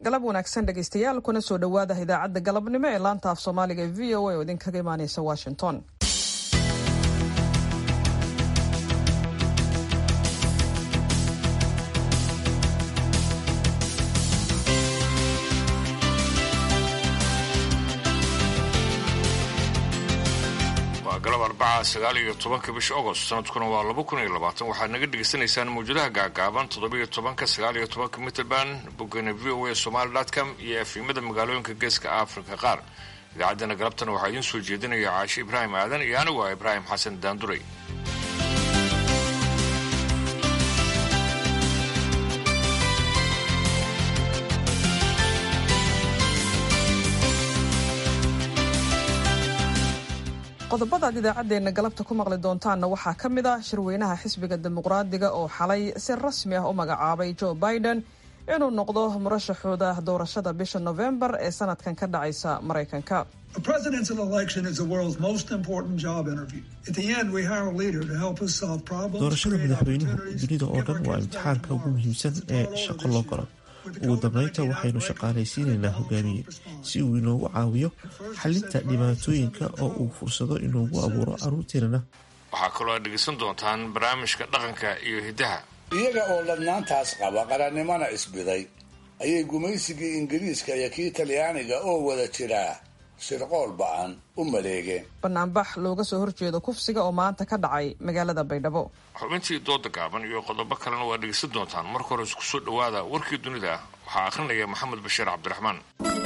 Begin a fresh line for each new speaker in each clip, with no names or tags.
galab wanaagsan dhegaystayaal kuna soo dhowaada idaacadda galabnimo ee laanta af soomaaliga ee v o a oo idinkaga imaaneysa washington
waa galab arbaca sagaal iyo tobanka bisha agost sanadkuna waa laba kun iyo labaatan waxaad naga dhegaysanaysaan mawjadaha gaagaaban toddobiyo tobanka sagaal iyo tobanka mitrband boggana v o a somaali com iyo efimada magaalooyinka geeska afrika qaar idaacaddana galabtana waxaa idiin soo jeedinaya caashi ibraahim aadan iyo anigu ah ibraahim xasan daanduray
qodobada aad idaacaddeenna galabta ku maqli doontaanna waxaa ka mid ah shirweynaha xisbiga dimuqraadiga oo xalay si rasmi ah u magacaabay joe biden inuu noqdo murashaxooda doorashada bisha nofembar ee sanadkan ka dhacaysa maraykanka
doorashada madaxweynuhu dunida oo dhan waa imtixaanka ugu muhiimsan ee shaqo loo galo ugu dambeynta waxaynu shaqaalaysiinaynaa hogaamiye si uu inoogu caawiyo xalinta dhibaatooyinka oo uu fursado inoogu abuuro caruurteenana
waxaa kaloo aad dhegaysan doontaan barnaamijka dhaqanka iyo hiddaha
iyaga oo ladnaantaas qaba qarannimona isbiday ayay gumaysigii ingiriiska iyo kii talyaaniga oo wada jiraa shirqool ba-an u maleegeen
banaanbax looga soo horjeedo kufsiga oo maanta ka dhacay magaalada baydhabo
xubintii dooda gaaban iyo qodobo kalena waa dhegaysan doontaan marka hore isku soo dhowaada warkii dunida waxaa akhrinaya maxamed bashiir cabdiraxmaan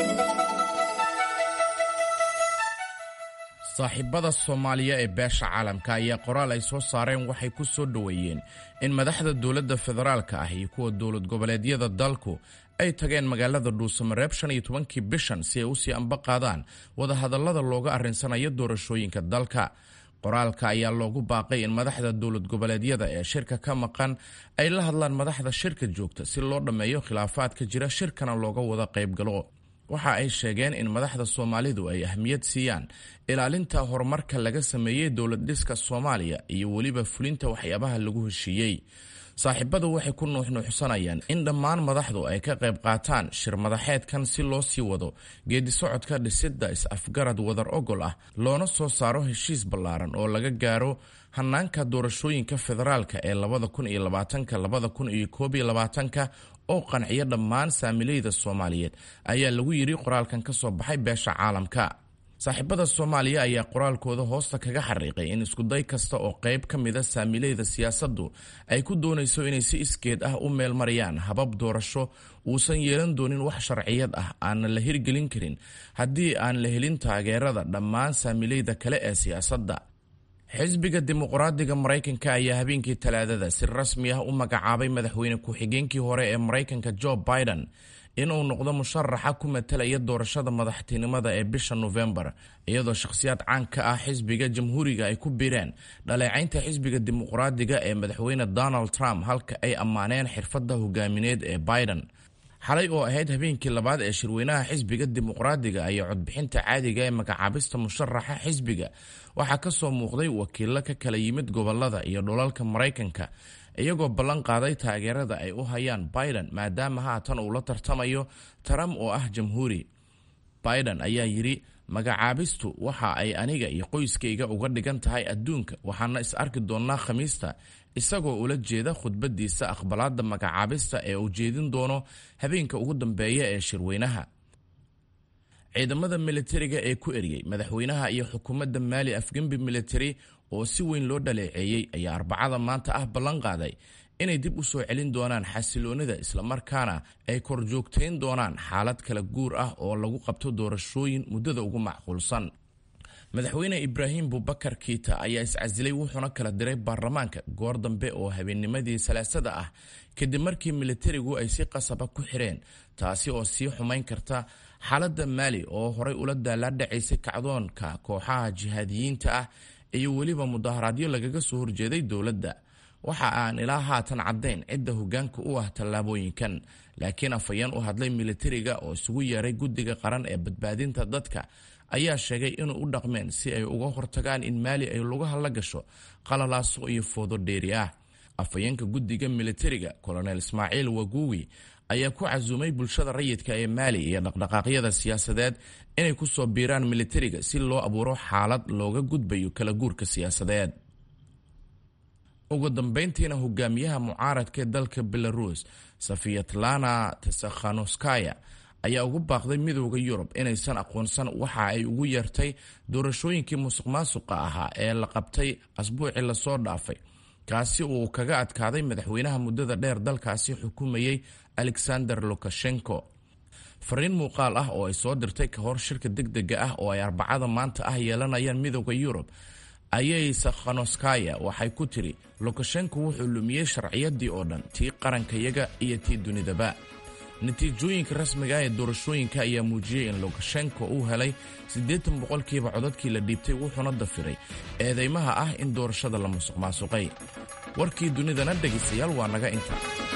saaxiibada soomaaliya ee beesha caalamka ayaa qoraal ay soo saareen waxay ku soo dhoweeyeen in madaxda dowladda federaalka ah iyo kuwa dowlad goboleedyada dalku ay tageen magaalada dhuusamareeb shan iyo tobankii bishan si ay usii amba qaadaan wadahadallada looga arrinsanayo doorashooyinka dalka qoraalka ayaa loogu baaqay in madaxda dowlad goboleedyada ee shirka ka maqan ay la hadlaan madaxda shirka joogta si loo dhammeeyo khilaafaadka jira shirkana looga wada qaybgalo waxa ay sheegeen in madaxda soomaalidu ay ahmiyad siiyaan ilaalinta horumarka laga sameeyey dowlad dhiska soomaaliya iyo weliba fulinta waxyaabaha lagu heshiiyey saaxiibadu waxay ku nuuxnuuxsanayaan in dhammaan madaxdu ay ka qayb qaataan shir madaxeedkan si loo sii wado geedisocodka dhisidda is-afgarad wadar ogol ah loona soo saaro heshiis ballaaran oo laga gaaro hanaanka doorashooyinka federaalka ee labada kun iyo labaatanka labada kun iyo koob iyo labaatanka oo qanciyo dhammaan saamileyda soomaaliyeed ayaa lagu yidhi qoraalkan ka soo baxay beesha caalamka saaxiibada soomaaliya ayaa qoraalkooda hoosta kaga xariiqay in iskuday kasta oo qayb ka mida saamileyda siyaasaddu ay ku doonayso inay si iskeed ah u meelmariyaan habab doorasho uusan yeelan doonin wax sharciyad ah aanna la hirgelin karin haddii aan la helin taageerada dhammaan saamileyda kale ee siyaasadda xisbiga dimuqraadiga maraykanka ayaa habeenkii talaadada si rasmi ah u magacaabay madaxweyne ku-xigeenkii hore ee maraykanka joe biden inuu noqdo musharaxa ku matalaya doorashada madaxtinimada ee bisha nofembar iyadoo shakhsiyaad caan ka ah xisbiga jamhuuriga ay ku biireen dhaleecaynta xisbiga dimuqraadiga ee madaxweyne donald trump halka ay ammaaneen xirfadda hogaamineed ee biden xalay oo ahayd habeenkii labaad ee shirweynaha xisbiga dimuqraadiga ayaa codbixinta caadiga ee magacaabista musharaxa xisbiga waxaa ka soo muuqday wakiilo ka kala yimid gobolada iyo dhulalka maraykanka iyagoo ballan qaaday taageerada ay u hayaan biden maadaama haatan uu la tartamayo trump oo ah jamhuuri biden ayaa yidhi magacaabistu waxa ay aniga iyo qoyskayga uga dhigan tahay adduunka waxaana is arki doonnaa khamiista isagoo ula jeeda khudbadiisa aqbalaadda magacaabista ee uu jeedin doono habeenka ugu dambeeya ee shirweynaha ciidamada militariga ee ku eriyey madaxweynaha iyo xukuumadda maali afgembi military oo si weyn loo dhaleeceeyey ayaa arbacada maanta ah ballan qaaday inay dib u soo celin doonaan xasiloonida islamarkaana ay korjoogtayn doonaan xaalad kala guur ah oo lagu qabto doorashooyin muddada ugu macquulsan madaxweyne ibraahim bubakar kiita ayaa iscasilay wuxuuna kala diray baarlamaanka goor dambe oo habeennimadii salaasada ah kadib markii militarigu ay si qasaba ku xireen taasi oo sii xumayn karta xaaladda maali oo horay ula daalaadhacaysay kacdoonka kooxaha jihaadiyiinta ah iyo weliba mudaharaadyo lagaga soo horjeeday dowladda waxa aan ilaa haatan caddayn cidda hoggaanka u ah tallaabooyinkan laakiin afhayeen u hadlay militariga oo isugu yeeray guddiga qaran ee badbaadinta dadka ayaa sheegay inuu u dhaqmeen si ay uga hortagaan in maali ay lugaha la gasho qalalaaso iyo foodo dheeri ah afhayeenka guddiga militariga kolonel ismaaciil waguwi ayaa ku casuumay bulshada rayidka ee maali iyo dhaqdhaqaaqyada siyaasadeed inay ku soo biiraan militariga si loo abuuro xaalad looga gudbayo kala guurka siyaasadeed ugu dambeyntiina hogaamiyaha mucaaradka ee dalka belarus safiyatlana tesakhanuskaya ayaa ugu baaqday midooda yurub inaysan aqoonsan waxa ay ugu yeertay doorashooyinkii musuq maasuqa ahaa ee la qabtay asbuucii lasoo dhaafay kaasi uu kaga adkaaday madaxweynaha muddada dheer dalkaasi xukumayey alexander lukashenko fariin muuqaal ah oo ay soo dirtay ka hor shirka degdega ah oo ay arbacada maanta ah yeelanayaan midooda yurub ayay sakhanoskaya waxay ku tiri lukashenko wuxuu lumiyey sharciyadii oo dhan tii qarankayaga iyo tii dunidaba natiijooyinka rasmiga ah ee doorashooyinka ayaa muujiyey in lukashenko uu helay siddeetan boqolkiiba codadkii la dhiibtay wuxuuna dafiray eedeymaha ah in doorashada la musuq maasuqay warkii dunidana dhegaystayaal waa naga inta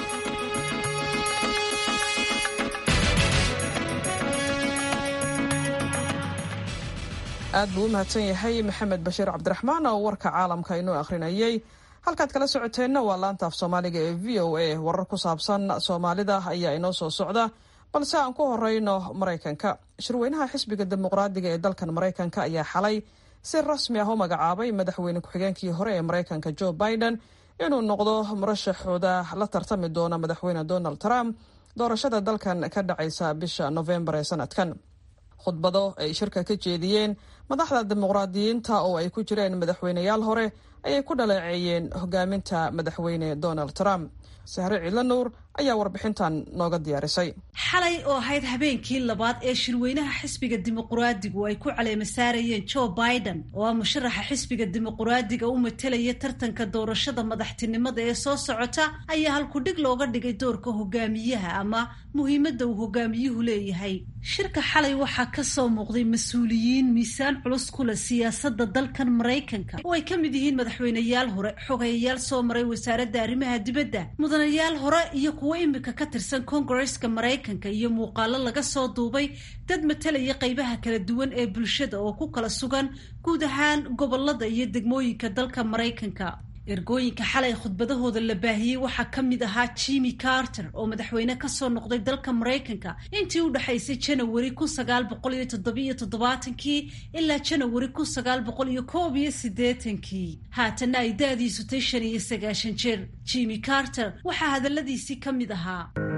aad buu u mahadsan yahay maxamed bashiir cabdiraxmaan oo warka caalamka inoo akhrinayay halkaad kala socoteenna waa laanta af soomaaliga ee v o a warar ku saabsan soomaalida ayaa inoo soo socda balse aan ku horeyno maraykanka shirweynaha xisbiga dimuqraadiga ee dalkan maraykanka ayaa xalay si rasmi ah u magacaabay madaxweyne ku-xigeenkii hore ee maraykanka joe biden inuu noqdo murashaxooda la tartami doona madaxweyne donald trump doorashada dalkan ka dhacaysa bisha novembar ee sanadkan khudbado ay shirka ka jeediyeen madaxda dimuqraadiyiinta oo ay ku jireen madaxweyneyaal hore ayay ku dhaleeceeyeen hogaaminta madaxweyne donald trump sahre ciidla nuur ayaa warbixintan nooga diyaarisay
xalay oo ahayd habeenkii labaad ee shirweynaha xisbiga dimuquraadigu ay ku caleema saarayeen joe biden oo ah musharaxa xisbiga dimuquraadiga u matelaya tartanka doorashada madaxtinimada ee soo socota ayaa halkudhig looga dhigay doorka hogaamiyaha ama muhiimadda uu hogaamiyuhu leeyahay shirka xalay waxaa ka soo muuqday mas-uuliyiin miisaan culus ku leh siyaasadda dalkan maraykanka oo ay ka mid yihiin madaxweyneyaal hore xogayayaal soo maray wasaaradda arrimaha dibadda mudanayaal hore iyo kuwo imika ka tirsan kongareska maraykanka iyo muuqaalo laga soo duubay dad matalaya qaybaha kala duwan ee bulshada oo ku kala sugan guud ahaan gobolada iyo degmooyinka dalka maraykanka ergooyinka xalay khudbadahooda la baahiyey waxaa ka mid ahaa jimmy carter oo madaxweyne kasoo noqday dalka maraykanka intii u dhexaysay janawari kun sagaal boqol iyo toddobiyo toddobaatankii ilaa janawari kun sagaal boqol iyo koob iyo siddeetankii haatanna ay da-diisu tay shan iyo sagaashan jeer jimmy carter waxaa hadaladiisii ka mid ahaa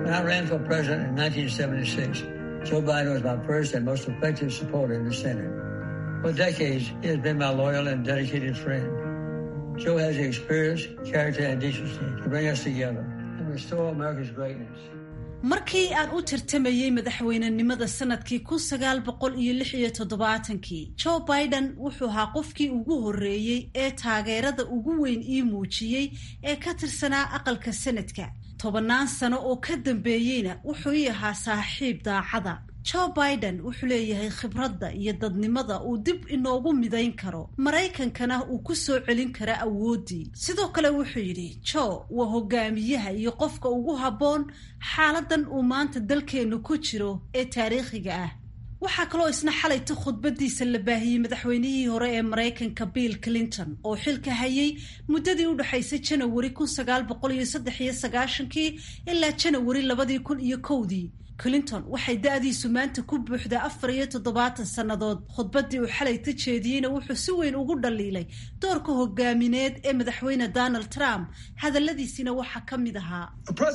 Joe Biden was my first and most effective supporter in the Senate. For decades, he has been my loyal and dedicated friend. Joe has the experience, character, and decency to bring us together and restore America's greatness.
markii aan u tartamayey madaxweynenimada sanadkii kun sagaal boqol iyo lix iyo toddobaatankii joe biden wuxuu ahaa qofkii ugu horreeyey ee taageerada ugu weyn ii muujiyey ee ka tirsanaa aqalka sanadka tobannaan sano oo ka dambeeyeyna wuxuu ii ahaa saaxiib daacada joe biden wuxuu leeyahay khibradda iyo dadnimada uu dib inoogu midayn karo maraykankana uu ku soo celin kara awooddii sidoo kale wuxuu yidhi joe waa hogaamiyaha iyo qofka ugu habboon xaaladan uu maanta dalkeennu ku jiro ee taariikhiga ah waxaa kaloo isna xalayta khudbadiisa la baahiyey madaxweynihii hore ee maraykanka bill clinton oo xilka hayay muddadii u dhexaysay janawari kun sagaal boqol iyo saddex iyo sagaashankii ilaa janawari labadii kun iyo kowdii clinton waxay da-diisu maanta ku buuxdaa afar iyo toddobaatan sannadood khudbaddii uu xalayta jeediyeyna wuxuu si weyn ugu dhaliilay doorka hogaamineed ee madaxweyne donald trump hadalladiisina waxaa ka mid ahaa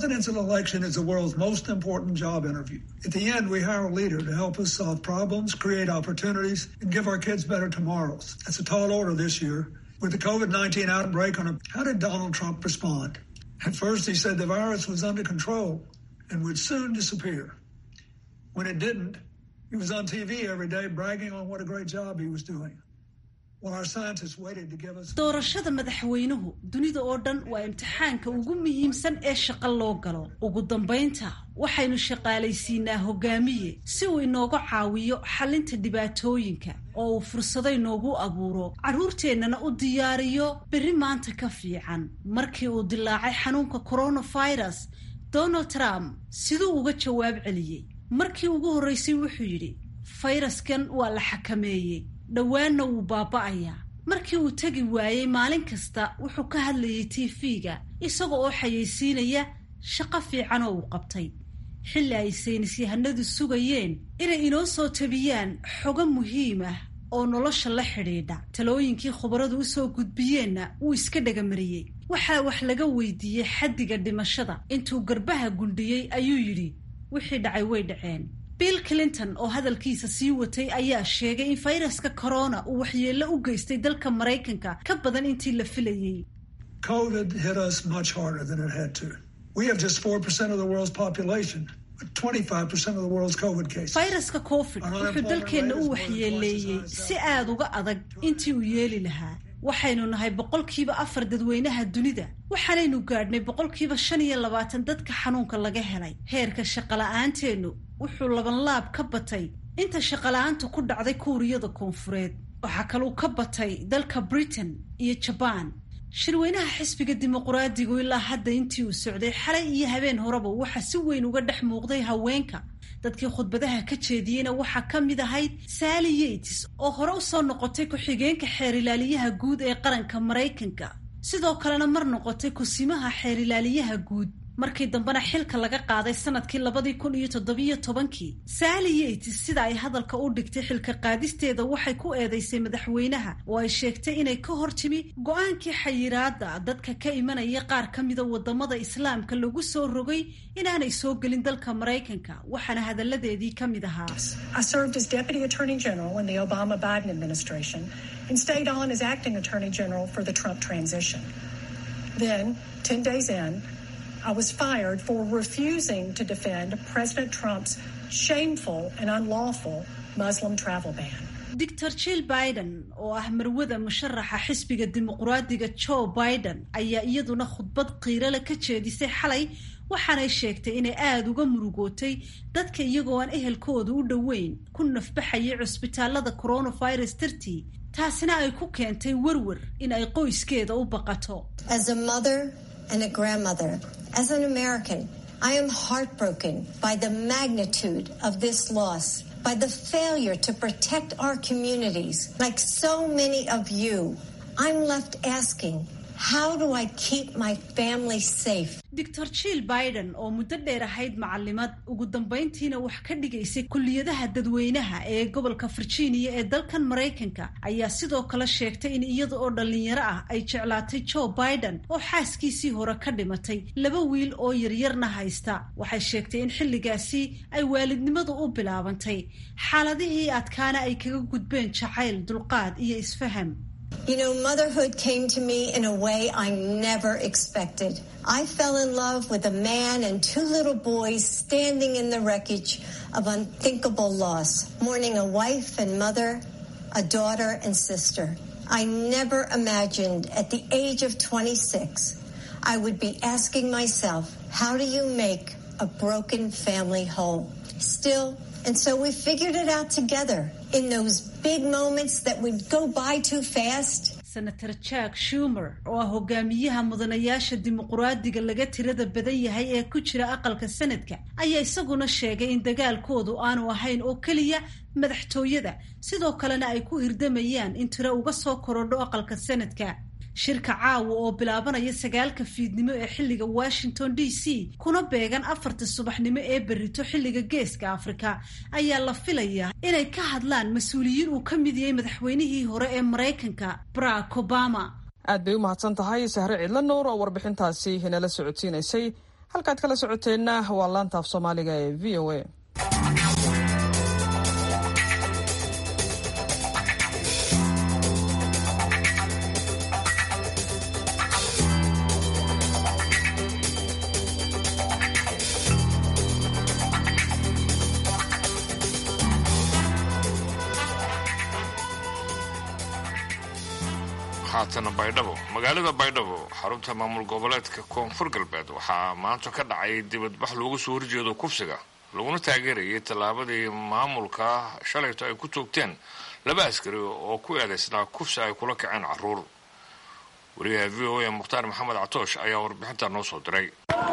With the COVID-19 outbreak on a, how did Donald Trump respond? At first he said the virus was under control and would soon disappear. When it didn't, he was on TV every day bragging on what a great job he was doing. While our scientists waited to give us
doorashada madaxweynuhu dunida oo dhan waa imtixaanka ugu muhiimsan ee shaqo loo galo ugu dambaynta waxaynu shaqaalaysiinaa hogaamiye si uu inooga caawiyo xalinta dhibaatooyinka oo uu fursado inoogu abuuro carruurteennana u diyaariyo berri maanta ka fiican markii uu dilaacay xanuunka coronavirus donald trump siduu uga jawaab celiyey markii ugu horreysay wuxuu yidhi fayraskan waa la xakameeyey dhowaanna wuu baaba'ayaa markii uu tegi waayey maalin kasta wuxuu ka hadlayay tv-ga isaga oo xayeysiinaya shaqo fiican oo uu qabtay xilli ay saynisyahanadu sugayeen inay inoo soo tabiyaan xogo muhiim ah oo nolosha la xidhiidha talooyinkii khubaradu usoo gudbiyeenna wuu iska dhagamariyey waxaa wax laga weydiiyey xaddiga dhimashada intuu garbaha gundhiyey ayuu yidhi wixii dhacay way dhaceen bill clinton oo hadalkiisa sii watay ayaa sheegay in fayraska corona uu waxyeello u geystay dalka maraykanka ka badan intii la filayey
COVID hit us much harder than it had to. We have just 4% of the world's population, but 25% of the world's COVID cases.
fayraska covid wuxuu dalkeenna u waxyeeleeyey si aada uga adag intii uu yeeli lahaa waxaynu nahay boqolkiiba afar dadweynaha dunida waxaanaynu gaadhnay boqolkiiba shan iyo labaatan dadka xanuunka laga helay heerka shaqola'aanteennu wuxuu labanlaab ka batay inta shaqola'aantu ku dhacday kuuriyada koonfureed waxaa kaluu ka batay dalka britain iyo jabaan shirweynaha xisbiga dimuquraadigu ilaa hadda intii uu socday xalay iyo habeen horeba waxaa si weyn uga dhex muuqday haweenka dadkii khudbadaha ka jeediyeyna waxaa ka mid ahayd sally yates oo hore usoo noqotay ku-xigeenka xeerilaaliyaha guud ee qaranka maraykanka sidoo kalena mar noqotay kusimaha xeerilaaliyaha guud markii dambena xilka laga qaaday sanadkii labadii kun iyo toddobiyo tobankii sally yates sida ay hadalka u dhigtay xilka qaadisteeda waxay ku eedeysay madaxweynaha oo ay sheegtay inay ka hor timi go-aankii xayiraada dadka ka imanaya qaar ka mida wadamada islaamka lagu soo rogay inaanay soo gelin dalka maraykanka waxaana hadalladeedii ka mid ahaa
I served as Deputy Attorney General in the Obama Biden administration and stayed on as Acting Attorney General for the Trump transition. Then, 10 days in, I was fired for refusing to defend President Trump's shameful and unlawful Muslim travel ban.
doctor jill biden oo ah marwada musharaxa xisbiga dimuquraadiga joe biden ayaa iyaduna khudbad qiirale ka jeedisay xalay waxaanay sheegtay inay aada uga murugootay dadka iyagoo aan ehelkooda u dhoweyn ku nafbaxayay cusbitaalada coronavirus dartii taasina ay ku keentay werwer in ay qoyskeeda u baqato
As a mother and a grandmother, as an American, I am heartbroken by the magnitude of this loss, by the failure to protect our communities. Like so many of you, I'm left asking, how do I keep my family safe?
doctor jill biden oo muddo dheer ahayd macalimad ugu dambayntiina wax ka dhigaysay kulliyadaha dadweynaha ee gobolka virginia ee dalkan maraykanka ayaa sidoo kale sheegtay in iyada oo dhallinyaro ah ay jeclaatay joe biden oo xaaskiisii hore ka dhimatay laba wiil oo yaryarna haysta waxay sheegtay in xilligaasi ay waalidnimadu u bilaabantay xaaladihii adkaana ay kaga gudbeen jacayl dulqaad iyo isfaham
You know, motherhood came to me in a way I never expected. I fell in love with a man and two little boys standing in the wreckage of unthinkable loss, mourning a wife and mother, a daughter and sister. I never imagined at the age of 26 I would be asking myself, how do you make a broken family whole? Still, and so we figured it out together in those big moments that would go by too fast.
senator jack shumer oo ah hogaamiyaha mudanayaasha dimuquraadiga laga tirada badan yahay ee ku jira aqalka sanadka ayaa isaguna sheegay in dagaalkoodu aanu ahayn oo keliya madaxtooyada sidoo kalena ay ku hirdamayaan in tiro uga soo korodho aqalka sanadka shirka caawa oo bilaabanaya sagaalka fiidnimo ee xilliga washington d c kuna beegan afarta subaxnimo ee berrito xilliga geeska afrika ayaa la filayaa inay ka hadlaan mas-uuliyiin uu ka mid yahay madaxweynihii hore ee maraykanka barack obama
aad bay u mahadsan tahay sahre cidla nuur oo warbixintaasi inala socodsiinaysay halkaad kala socoteenna waa laanta af soomaaliga ee v o a
haatana baydhabo magaalada baydhabo xarunta maamul goboleedka koonfur galbeed waxaa maanta ka dhacay dibadbax loogu soo horjeedo kufsiga laguna taageerayay tallaabadii maamulka shalayto ay ku toogteen laba askari oo ku eedaysnaa kufsi ay kula kaceen caruur wariyaha v o a mukhtaar maxamed catoosh ayaa warbixinta noo soo diray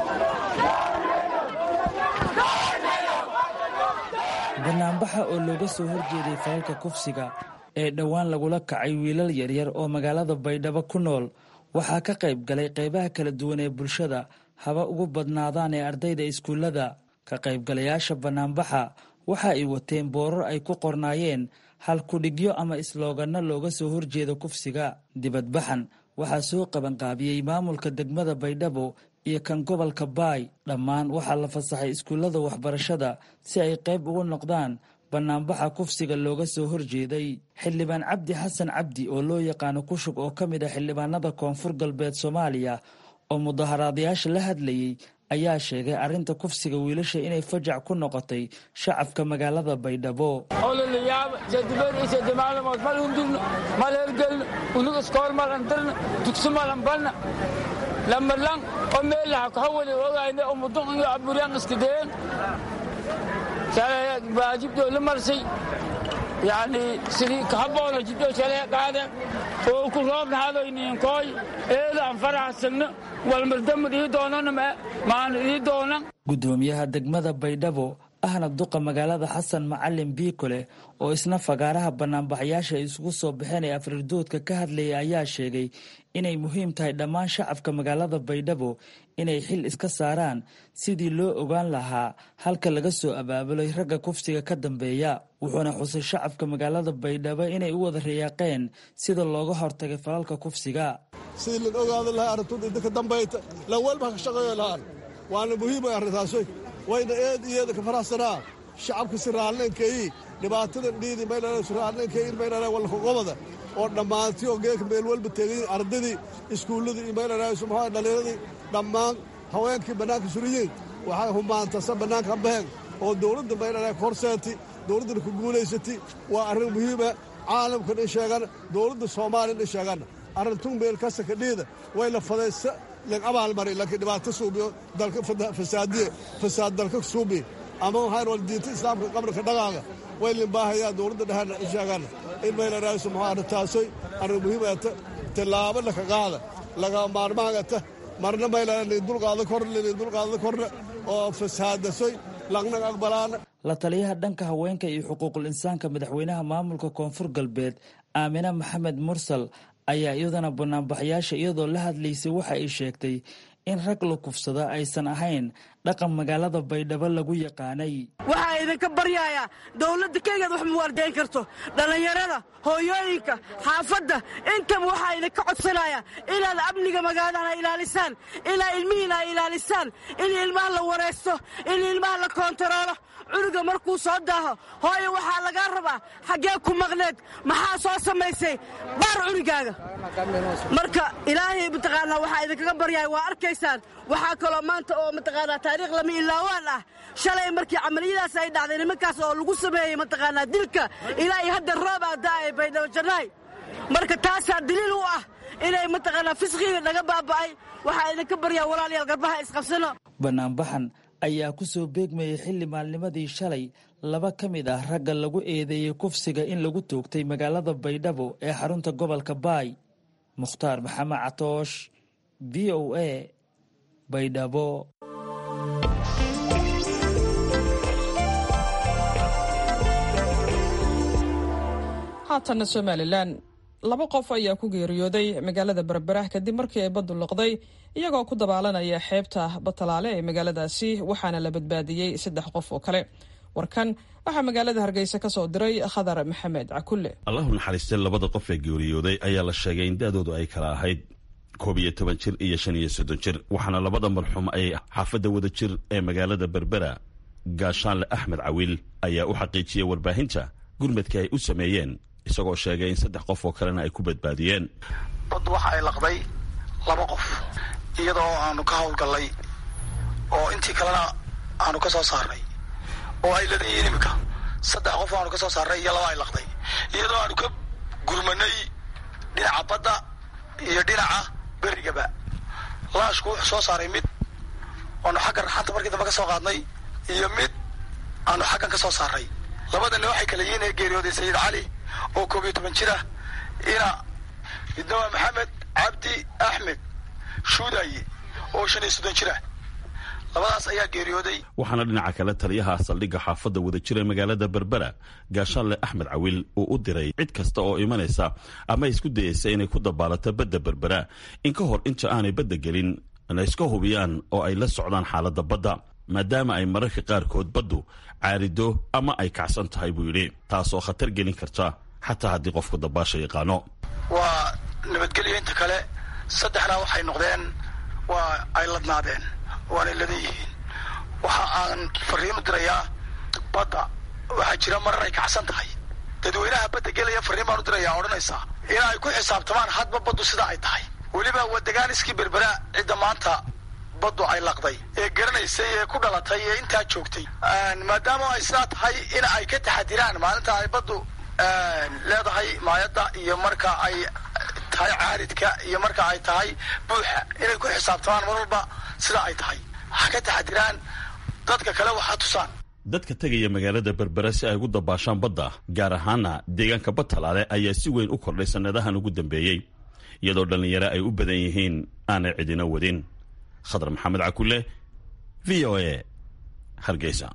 banaanbaxa oo looga soo horjeeday falalka kufsiga ee dhowaan lagula kacay wiilal yaryar oo magaalada baydhabo ku nool waxaa ka qayb galay qaybaha kala duwan ee bulshada haba ugu badnaadaan ee ardayda iskuullada ka qaybgalayaasha banaanbaxa waxa ay wateen boorar ay ku qornaayeen hal kudhigyo ama islooganno looga soo horjeeda kufsiga dibadbaxan waxaa soo qabanqaabiyey maamulka degmada baydhabo iyo kan gobolka baay dhammaan waxaa la fasaxay iskuullada waxbarashada si ay qayb ugu noqdaan banaanbaxa kufsiga looga soo horjeeday xildhibaan cabdi xasan cabdi oo loo yaqaano kushug oo ka mid ah xildhibaanada koonfur galbeed soomaaliya oo mudaharaadayaasha la hadlayey ayaa sheegay arrinta kufsiga wiilasha inay fajac ku noqotay shacabka magaalada baydhabo
ololayaab sedibeer iyo sedemaalmood mal hundurno mal hergelno unuga iskool malan dirna dugsi malan banna lamalan oo meelaha kahawali ogayna oo mudun iyo aburyan iskadeen shalay baajibdoo la marsay yani sidii kahaboono jibdoo shalay qaade oo ku roobna hadoyniinkooy eedaan faraxsagno walmardamad ii doonana maan ii doonan
gudoomiyaha degmada baydhabo ahna duqa magaalada xasan macalin biikole oo isna fagaaraha banaanbaxayaasha isugu soo baxeen ee afriirdoodka ka hadlayay ayaa sheegay inay muhiim tahay dhammaan shacabka magaalada baydhabo inay xil iska saaraan sidii loo ogaan lahaa halka laga soo abaabulay ragga kufsiga ka dambeeya wuxuuna xusay shacabka magaalada baydhabo inay u wada riyaaqeen sida looga hortagay falalka kufsiga
sidii la ogaada lahaa arrintuda idinka dambayta lan walba ka shaqeeyo lahaan waana muhiimay arrintaasoy wayna eed iyeeda ka faraxsanaa shacabka si raalneenkeeyi dhibaatadan dhiidi maynana si raalneenkeeyi maynana walkaqobada oo dhammaantii oo geeka meel walba tegay ardadii iskuulladii iyo maynana subxaa dhallinyadii dhammaan haweenkii bannaanka suriyiin waxay humaantasa bannaanka habaheen oo dowladda maynana horseeti dowladdana ku guulaysati waa arrin muhiima caalamkan in sheegan dowladda soomaaliyan in sheegan arrintuu meel kasaka dhiida way la fadaysa len abaalmari laakiin dhibaato suubiyo dalka fasaadiye fasaad dalka suubi ama waxaan wal diinta islaamka qabrka dhaqaaga way limbaahayaa dowladda dhehana in sheegan in mayla raayso maxaa arrintaasoy arrin muhiimata tillaabo laka qaada laga maarmaangata marna mayla dulqaada korna dulqaada korna oo fasaadasoy lagnaga aqbalaana
la taliyaha dhanka haweenka iyo xuquuqul insaanka madaxweynaha maamulka koonfur galbeed aamine maxamed mursal ayaa iyadana banaanbaxayaasha iyadoo la hadlaysay waxa ay sheegtay in rag la kufsada aysan ahayn dhaqan magaalada baydhabo lagu yaqaanay
waxaa idinka baryayaa dowladda keligeed wax muwaardayn karto dhallinyarada hooyooyinka xaafadda intaba waxaa idinka codsanaya inaad amniga magaaladaha ilaalisaan inaa ilmihiina ay ilaalisaan in ilmaha la waraysto in ilmaha la koontaroolo cunuga markuu soo daaho hooyo waxaa lagaa rabaa xaggee ku maqneed maxaa soo samaysay baar cunugaaga marka ilaahay mataqaanaa waxaa idinkaga baryaya waa arkaysaan waxaa kaloo maanta oo mataqaanaa taariikh lama ilaawaan ah shalay markii camaliyadaas ay dhacday nimankaas oo lagu sameeyey mataqaanaa dilka ilaa iyo hadda roob aa da'ay baydhabo jannaay marka taasaa daliil u ah inay mataqaanaa fisqiga naga baaba'ay waxaa idinka baryaa walaalayaal garbaha isqabsano
banaanbaxan ayaa ku soo beegmayay xilli maalnimadii shalay laba ka mid ah ragga lagu eedeeyey kufsiga in lagu toogtay magaalada baydhabo ee xarunta gobolka baay mukhtaar maxamed catoosh v o a baydhabo
haatanna somalilan laba qof ayaa ku geeriyooday magaalada berbera kadib markii ay baddu liqday iyagoo ku dabaalanaya xeebta batalaale ee magaaladaasi waxaana la badbaadiyey saddex qof oo kale warkan waxaa magaalada hargeysa ka soo diray khadar maxamed cakulle
allahu naxariistay labada qof ee geeriyooday ayaa la sheegay in da-doodu ay kala ahayd koob iyo toban jir iyo shan iyo soddon jir waxaana labada marxuum ay xaafadda wada jir ee magaalada berbera gaashaanle axmed cawiil ayaa u xaqiijiyey warbaahinta gurmadka ay u sameeyeen isagoo sheegay in saddex qof oo kalena ay ku badbaadiyeen
baddu waxa ay laqday laba qof iyadoo aanu ka howlgallay oo intii kalena aanu ka soo saarnay oo ay ladayiin iminka saddex qof aanu ka soo saarnay iyo laba ay laqday iyadoo aanu ka gurmanay dhinaca badda iyo dhinaca berigaba laashku wuxuu soo saaray mid aanu xagga raxanta markii dambe ka soo qaadnay iyo mid aanu xaggan ka soo saarnay labadana waxay kala yihiin ee geeriyooday sayid cali oo koob iyo toban jir ah ina midna waa maxamed cabdi axmed shuudaye oo shan iyo soddon jir ah labadaas ayaa geeriyooday
waxaana dhinaca kale taliyaha saldhigga xaafadda wada jira magaalada berbera gaashaanle axmed cawiil uu u diray cid kasta oo imanaysa ama isku dayeysa inay ku dabaalato badda berbera in ka hor inta aanay badda gelin la iska hubiyaan oo ay la socdaan xaaladda badda maadaama ay mararka qaarkood baddu caarido ama ay kacsan tahay buu yidhi taasoo khatar gelin karta xataa haddii qofku dabaasha yaqaano
waa nabadgelyo inta kale saddexna waxay noqdeen waa ay ladnaadeen waanay ladan yihiin waxa aan fariinu dirayaa badda waxaa jira marar ay kacsan tahay dadweynaha badda gelaya fariin baan u dirayaa odhanaysaa in ay ku xisaabtamaan hadba baddu sida ay tahay weliba wadaganiskii berbera cidda maanta baddu ay laqday ee garanaysay ee ku dhalatay ee intaa joogtay maadaama ay sidaa tahay in ay ka taxadiraan maalinta ay baddu leedahay maayadda iyo marka ay tahay caaridka iyo marka ay tahay buuxa inay ku xisaabtamaan mar walba sida ay tahay ha ka taxadiraan dadka kale waxaa tusaan
dadka tegaya magaalada berbera si ay ugu dabaashaan badda gaar ahaana deegaanka badtalaale ayaa si weyn u kordhay sannadahan ugu dambeeyey iyadoo dhallinyaro ay u badan yihiin aanay cidina wadin khadar maxamed cakulle v o a hargeysa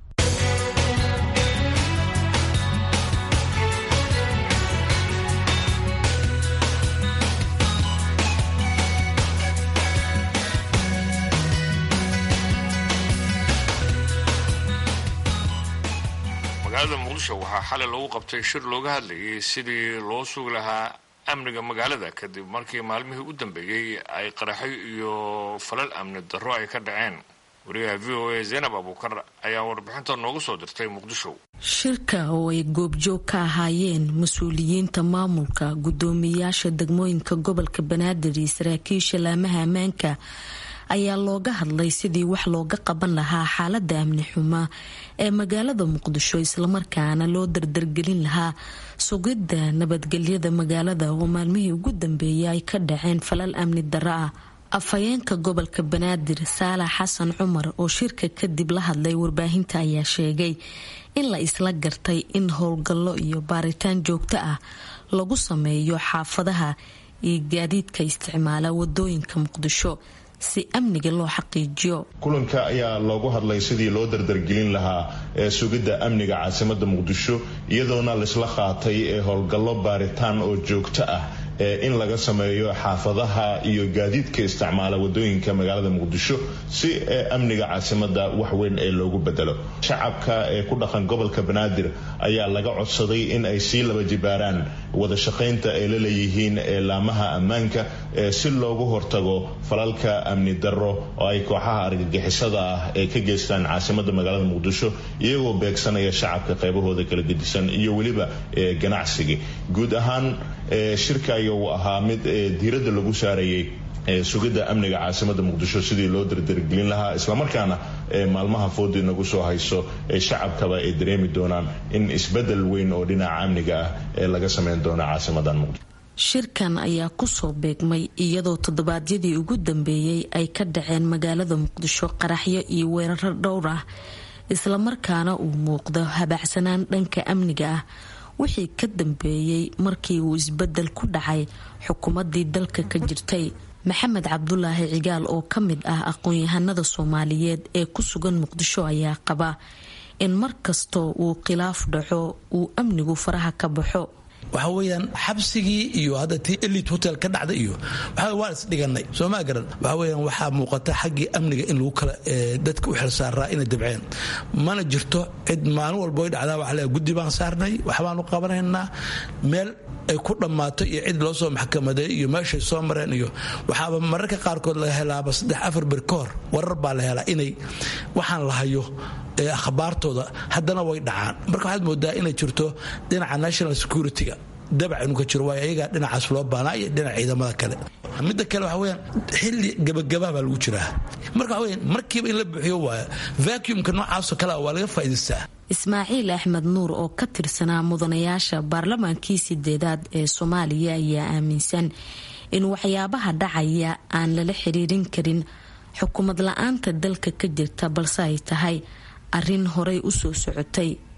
magaalada muqdisho waxaa xalay lagu qabtay shir looga hadlayay sidii loo sugi lahaa amniga magaalada kadib markii maalmihii u dambeeyey ay qaraxyo iyo falal amni darro ay ka dhaceen wariyaha v o a zaynab abuukar ayaa warbixinta noogu soo dirtay muqdisho
shirka oo ay goobjoog ka ahaayeen mas-uuliyiinta maamulka guddoomiyayaasha degmooyinka gobolka banaadir iyo saraakiisha laamaha ammaanka ayaa looga hadlay sidii wax looga qaban lahaa xaalada amni xuma ee magaalada muqdisho islamarkaana loo dardargelin lahaa sugidda nabadgelyada magaalada oo maalmihii ugu dambeeyay ay ka dhaceen falal amni darro ah afhayeenka gobolka banaadir saalax xasan cumar oo shirka kadib la hadlay warbaahinta ayaa sheegay in la isla gartay in howlgallo iyo baaritaan joogto ah lagu sameeyo xaafadaha iyo gaadiidka isticmaala wadooyinka muqdisho si amniga loo xaqiijiyo
kulanka ayaa loogu hadlay sidii loo dardargelin lahaa ee sugidda amniga caasimada muqdisho iyadoona laisla qaatay ee howlgallo baaritaan oo joogto ah ee in laga sameeyo xaafadaha iyo gaadiidka isticmaala wadooyinka magaalada muqdisho si amniga caasimada waxweyn ee loogu bedelo shacabka ee ku dhaqan gobolka banaadir ayaa laga codsaday in ay sii laba jibaaraan wada shaqaynta ay la leeyihiin ee laamaha ammaanka si loogu hortago falalka amni darro oo ay kooxaha argagixisada ah ee ka geystaan caasimada magaalada muqdisho iyagoo beegsanaya shacabka qaybahooda kala gedisan iyo weliba ganacsiga guud ahaan shirka ayuu ahaa mid diiradda lagu saarayay sugidda amniga caasimada muqdisho sidii loo dardargelin lahaa islamarkaana maalmaha foodii nagu soo hayso shacabkaba ay dareemi doonaan in isbedel weyn oo dhinaca amniga ah ee laga sameyn doono caasimadan muqdisho
shirkan ayaa kusoo beegmay iyadoo toddobaadyadii ugu dambeeyey ay ka dhaceen magaalada muqdisho qaraxyo iyo weeraro dhowr ah islamarkaana uu muuqdo habacsanaan dhanka amniga ah wixii ka dambeeyey markii uu isbedel ku dhacay xukuumadii dalka ka jirtay maxamed cabdulaahi cigaal oo ka mid ah aqoon-yahanada soomaaliyeed ee ku sugan muqdisho ayaa qaba in mar kastoo uu khilaaf dhaco uu amnigu faraha ka baxo
waxa weyaan xabsigii iyo hadda tii elit hotel ka dhacda iyo waxa waan isdhiganay soo maa garan waxa weyaan waxaa muuqata xaggii amniga in lagu kala dadka u xilsaaraa inay dabceen mana jirto cid maalin walba way dhacdaa waxa leeyahay guddi baan saarnay waxbaanu qabanaynaa meel ay ku dhammaato iyo cid loo soo maxkamaday iyo meeshay soo mareen iyo waxaaba mararka qaarkood laga helaaba saddex afar bir ka hor warar baa la helaa inay waxaan la hayo akhbaartooda haddana way dhacaan marka waxaad moodaa inay jirto dhinaca national security-ga dabac inuu ka jiro waayo ayagaa dhinacaas loo baanaa iyo dhinaca ciidamada kale midda kale waxa weyaan xilli gabagabaa baa lagu jiraa marka waxa weyaan markiiba in la buuxiyo waayo vacuumka noocaasoo kale waa laga faa'idaystaa
ismaaciil axmed nuur oo ka tirsanaa mudanayaasha baarlamaankii sideedaad ee soomaaliya ayaa aaminsan in waxyaabaha dhacaya aan lala xiriirin karin xukuumad la-aanta dalka ka jirta balse ay tahay arrin horay u soo socotay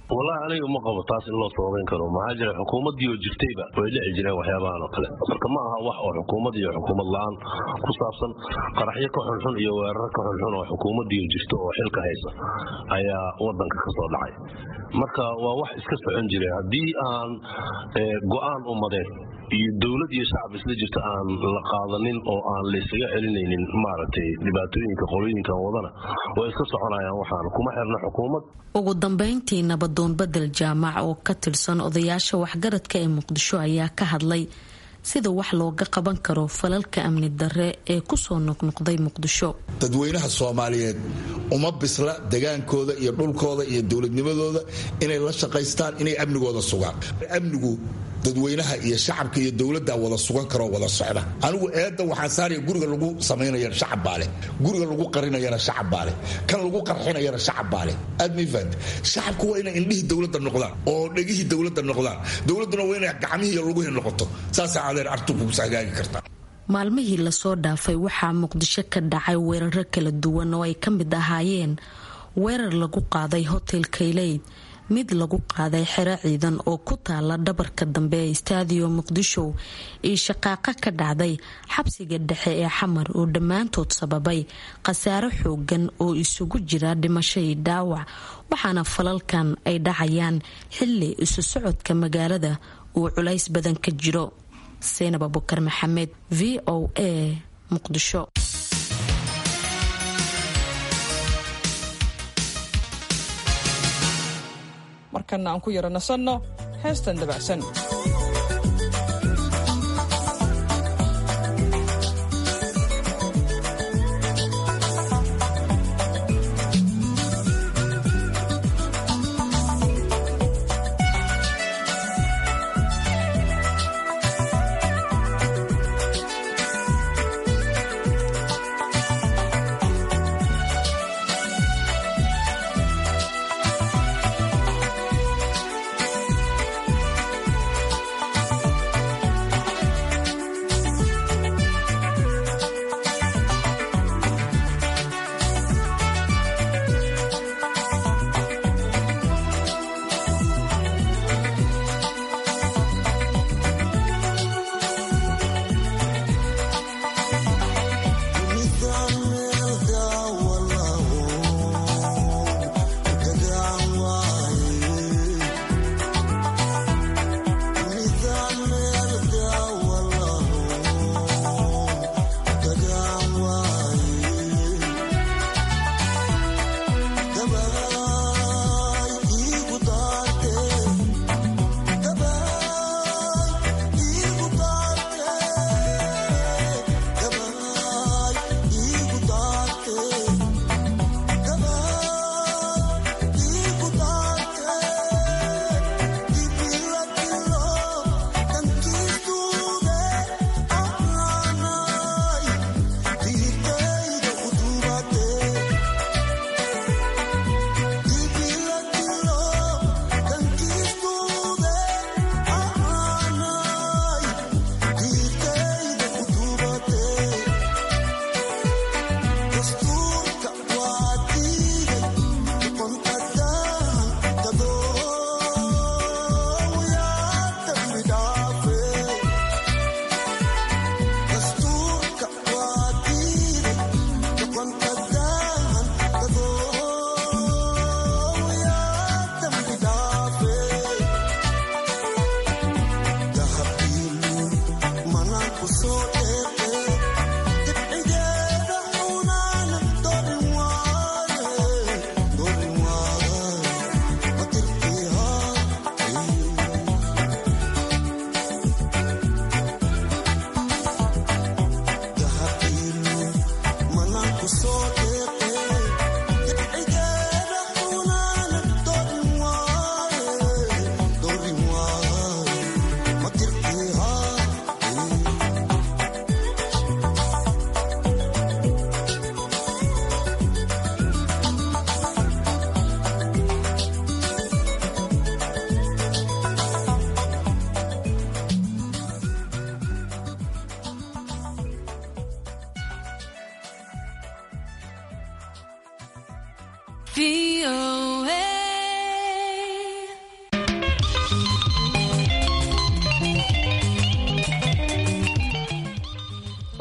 wallahi aniga ma qabo taas in loo sababayn karo maxaa jira xukuumaddii oo jirtayba way dhici jireen waxyaabahan oo kale marka ma aha wax oo xukuumad iyo xukuumad la-aan ku saabsan qaraxyo ka xunxun iyo weerar ka xunxun oo xukuumaddii oo jirto oo xilka haysa ayaa wadanka ka soo dhacay marka waa wax iska socon jiray haddii aan go-aan ummadeed iyo dowlad iyo shacab isla jirto aan la qaadanin oo aan laysaga celinaynin maaragtay dhibaatooyinka qolooyinkan wadana way iska soconayaan waxaan kuma xirna xukuumad
ugu dambeyntii nabadoon bedel jaamac oo ka tirsan odayaasha waxgaradka ee muqdisho ayaa ka hadlay sida wax looga qaban karo falalka amni darre ee kusoo noqnoqday muqdisho
dadweynaha soomaaliyeed uma bisla degaankooda iyo dhulkooda iyo dowladnimadooda inay la shaqaystaan inay amnigooda sugaan amnigu dadweynaha iyo shacabka iyo dowladda wada sugan karoo wada socda anigu eedda waxaan saaraya guriga lagu samaynayana shacab baa leh guriga lagu qarinayana shacab baa leh kan lagu qarxinayana shacab baa leh admifad shacabku waa inay indhihii dowladda noqdaan oo dhegihii dowladda noqdaan dowladduna waa inay gacmihii iyo luguhii noqoto saasaa adeer artukugus hagaagi kartaa
maalmihii lasoo dhaafay waxaa muqdisho ka dhacay weeraro kala duwan oo ay ka mid ahaayeen weerar lagu qaaday hotel kayleyd mid lagu qaaday xero ciidan oo ku taala dhabarka dambe ee staadiyo muqdisho iyo shaqaaqa ka dhacday xabsiga dhexe ee xamar oo dhammaantood sababay khasaaro xoogan oo isugu jira dhimasho iyo dhaawac waxaana falalkan ay dhacayaan xili isu socodka magaalada uu culays badan ka jiro seynab abukar maxamed v o a muqdisho
markana aan ku yaro nasanno heestan dabacsan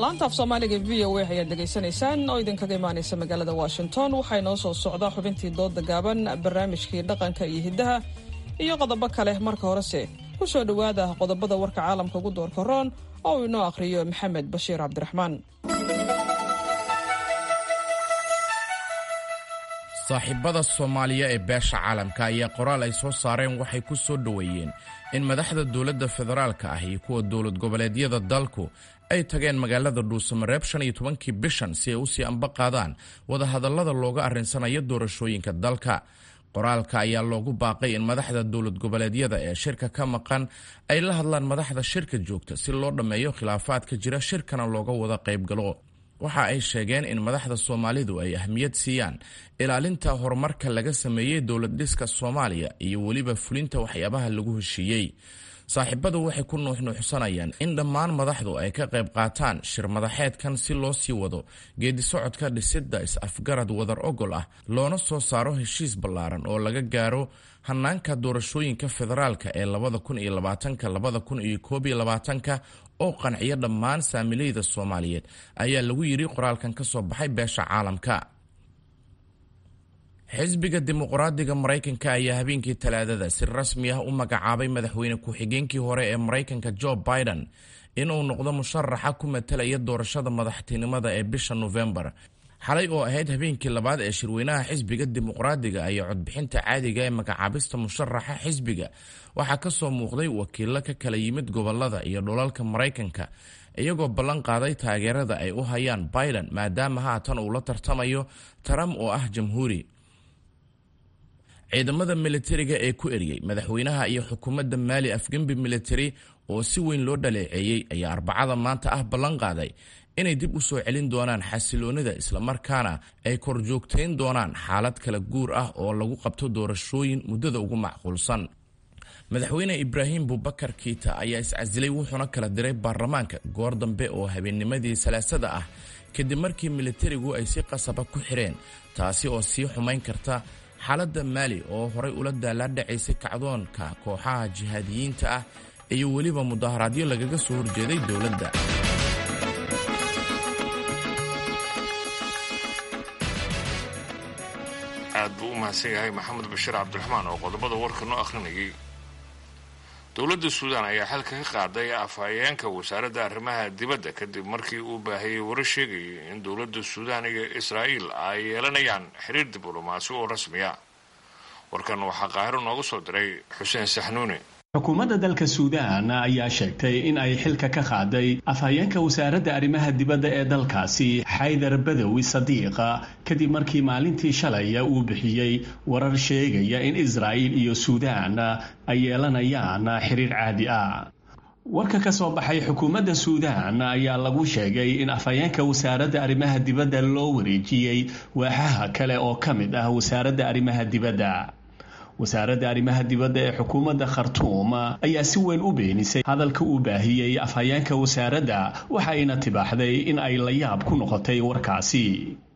laanta af soomaaliga v o a ayaad dhegaysanaysaan oo idinkaga imaanaysa magaalada washington waxaa inoo soo socda xubintii dooda gaaban barnaamijkii dhaqanka iyo hiddaha iyo qodobo kale marka horese ku soo dhowaada qodobada warka caalamka ugu doorka roon oo uu inoo akhriyo maxamed bashiir cabdiraxmaan
saaxiibada soomaaliya ee beesha caalamka ayaa qoraal ay soo saareen waxay ku soo dhoweeyeen in madaxda dowladda federaalka ah iyo kuwa dowlad goboleedyada dalku ay tageen magaalada dhuusamareeb shan iyo tobankii bishan si ay usii amba qaadaan wadahadallada looga arrinsanayo doorashooyinka dalka qoraalka ayaa loogu baaqay in madaxda dowlad goboleedyada ee shirka ka maqan ay la hadlaan madaxda shirka joogta si loo dhammeeyo khilaafaadka jira shirkana looga wada qaybgalo waxa ay sheegeen in madaxda soomaalidu ay ahmiyad siiyaan ilaalinta horumarka laga sameeyey dowlad dhiska soomaaliya iyo weliba fulinta waxyaabaha lagu heshiiyey saaxiibadu waxay ku nuuxnuuxsanayaan in dhammaan madaxdu ay ka qayb qaataan shir madaxeedkan si loo sii wado geedisocodka dhisidda is-afgarad wadar ogol ah loona soo saaro heshiis ballaaran oo laga gaaro hanaanka doorashooyinka federaalka ee labada kun iyo labaatanka labada kun iyo koob iyo labaatanka oo qanciya dhammaan saamileyda soomaaliyeed ayaa lagu yidhi qoraalkan ka soo baxay beesha caalamka xisbiga dimuqraadiga maraykanka ayaa habeenkii talaadada si rasmi ah u magacaabay madaxweyne ku-xigeenkii hore ee maraykanka jo biden inuu noqdo musharaxa ku matalaya doorashada madaxtinimada ee bisha nofembar xalay oo ahayd habeenkii labaad ee shirweynaha xisbiga dimuqraadiga ayaa codbixinta caadiga ee magacaabista musharaxa xisbiga waxaa ka soo muuqday wakiilo ka kala yimid gobolada iyo dhulalka maraykanka iyagoo ballan qaaday taageerada ay u hayaan biden maadaama haatan uu la tartamayo trump oo ah jamhuuri ciidamada militariga ee ku eriyey madaxweynaha iyo xukuumadda maali afgembi militari oo si weyn loo dhaleeceeyey ayaa arbacada maanta ah ballan qaaday inay dib u soo celin doonaan xasiloonida islamarkaana ay korjoogtayn doonaan xaalad kala guur ah oo lagu qabto doorashooyin muddada ugu macquulsan madaxweyne ibraahim bubakar kiita ayaa iscasilay wuxuuna kala diray baarlamaanka goor dambe oo habeennimadii salaasada ah kadib markii militarigu ay si qasaba ku xireen taasi oo sii xumayn karta xaaladda maali oo horay ula daalaadhacaysay kacdoonka kooxaha jihaadiyiinta ah iyo weliba mudaharaadyo lagaga soo horjeeday dowladda
aad buu u mahadsan yahay maxamed bashiir cabdiraxmaan oo qodobada warka noo akhrinayay dowladda suudaan ayaa xilka ka qaaday afhayeenka wasaaradda arrimaha dibadda kadib markii uu baahiyey warar sheegayay in dowladda suudaan iyo israa'iil ay yeelanayaan xiriir diblomaasi oo rasmiya warkan waxaa qaahiro noogu soo diray xuseen saxnuune
xukuumadda dalka suudaan ayaa sheegtay in ay xilka ka qaaday afhayeenka wasaaradda arrimaha dibadda ee dalkaasi xaydar badawi sadiiqa kadib markii maalintii shalay uu bixiyey warar sheegaya in israa'iil iyo suudaan ay yeelanayaan xiriir caadi ah warka ka soo baxay xukuumadda suudaan ayaa lagu sheegay in afhayeenka wasaaradda arrimaha dibadda loo wareejiyey waaxaha kale oo ka mid ah wasaaradda arrimaha dibadda wasaaradda arrimaha dibadda ee xukuumadda khartuum ayaa si weyn u beenisay hadalka uu baahiyey afhayeenka wasaaradda waxayna tibaaxday in ay la yaab ku noqotay warkaasi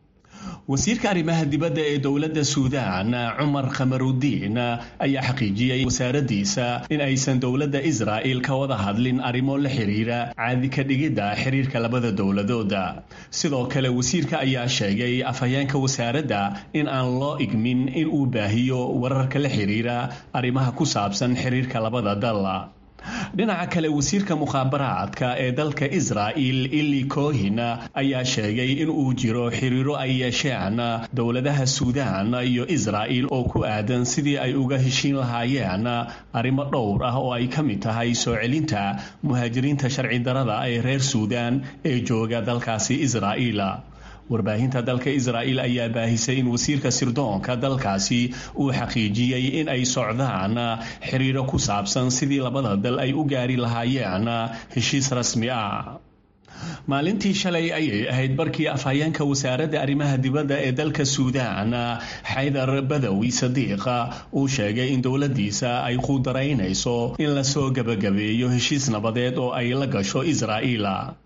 wasiirka arrimaha dibadda ee dowladda suudaan cumar khamarudiin ayaa xaqiijiyey wasaaraddiisa in aysan dowladda israa'il ka wada hadlin arrimo la xiriira caadi ka dhigidda xiriirka labada dowladooda sidoo kale wasiirka ayaa sheegay afhayeenka wasaaradda in aan loo igmin in uu baahiyo wararka la xiriira arrimaha ku saabsan xiriirka labada dal dhinaca kale wasiirka mukhaabaraadka ee dalka israa'il ili kohin ayaa sheegay in uu jiro xiriiro ay yeesheen dowladaha suudaan iyo israa'il oo ku aadan sidii ay uga heshiin lahaayeen arrimo dhowr ah oo ay ka mid tahay soo celinta muhaajiriinta sharci darada ee reer suudaan ee jooga dalkaasi israa'iil warbaahinta dalka israa'il ayaa baahisay in wasiirka sirdoonka dalkaasi uu xaqiijiyey in ay socdaan xiriiro ku saabsan sidii labada dal ay u gaari lahaayeen heshiis rasmi ah maalintii shalay ayay ahayd barkii afhayeenka wasaaradda arrimaha dibadda ee dalka suudaan xaydar badawi sadiiqa uu sheegay in dowladdiisa ay qudaraynayso in lasoo gebagabeeyo heshiis nabadeed oo ay la gasho israa'iil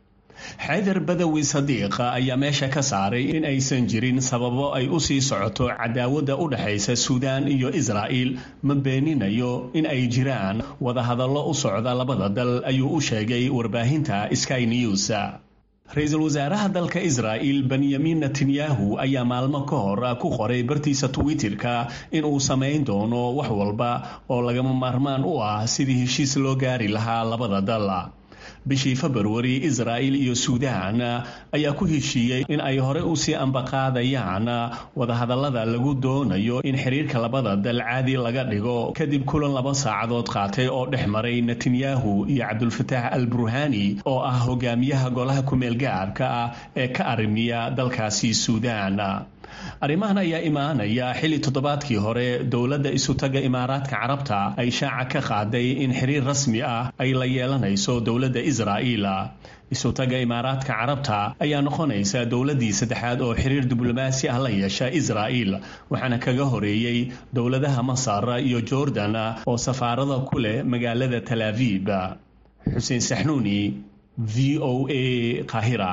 xaydar badawi sadiiqa ayaa meesha ka saaray in aysan jirin sababo ay u sii socoto cadaawadda u dhexaysa suudaan iyo israa'il ma beeninayo in ay jiraan wadahadallo u socda labada dal ayuu u sheegay warbaahinta sky news ra-iisul wasaaraha dalka israa'il benyamin netanyahu ayaa maalmo ka hor ku qoray bartiisa twitterka in uu samayn doono wax walba oo lagama maarmaan u ah sidii heshiis loo gaari lahaa labada dal bishii februari israa'il iyo suudaan ayaa ku heshiiyey in ay hore usii ambaqaadayaan wadahadallada lagu doonayo in xiriirka labada dal caadi laga dhigo kadib kulan laba saacadood qaatay oo dhex maray netanyahu iyo cabdulfataax al burhani oo ah hogaamiyaha golaha kumeel gaarka ah ee ka arrimiya dalkaasi suudaan arrimahan ayaa imaanaya xilli toddobaadkii hore dowladda isutaga imaaraadka carabta ay shaaca ka qaaday in xiriir rasmi ah ay la yeelanayso dowladda israa'iil isutaga imaaraadka carabta ayaa noqonaysa dowladdii saddexaad oo xiriir diblomaasi ah la yeesha israa'iil waxaana kaga horeeyey dowladaha masar iyo jordan oo safaarada ku leh magaalada talaabib xuseen saxnuuni v o a qahira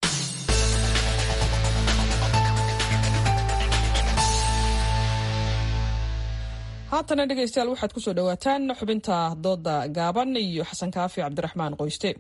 haatana dhegaystayaal waxaad ku soo dhowaataan xubinta dooda gaaban iyo xasan kaafi cabdiraxmaan qoyste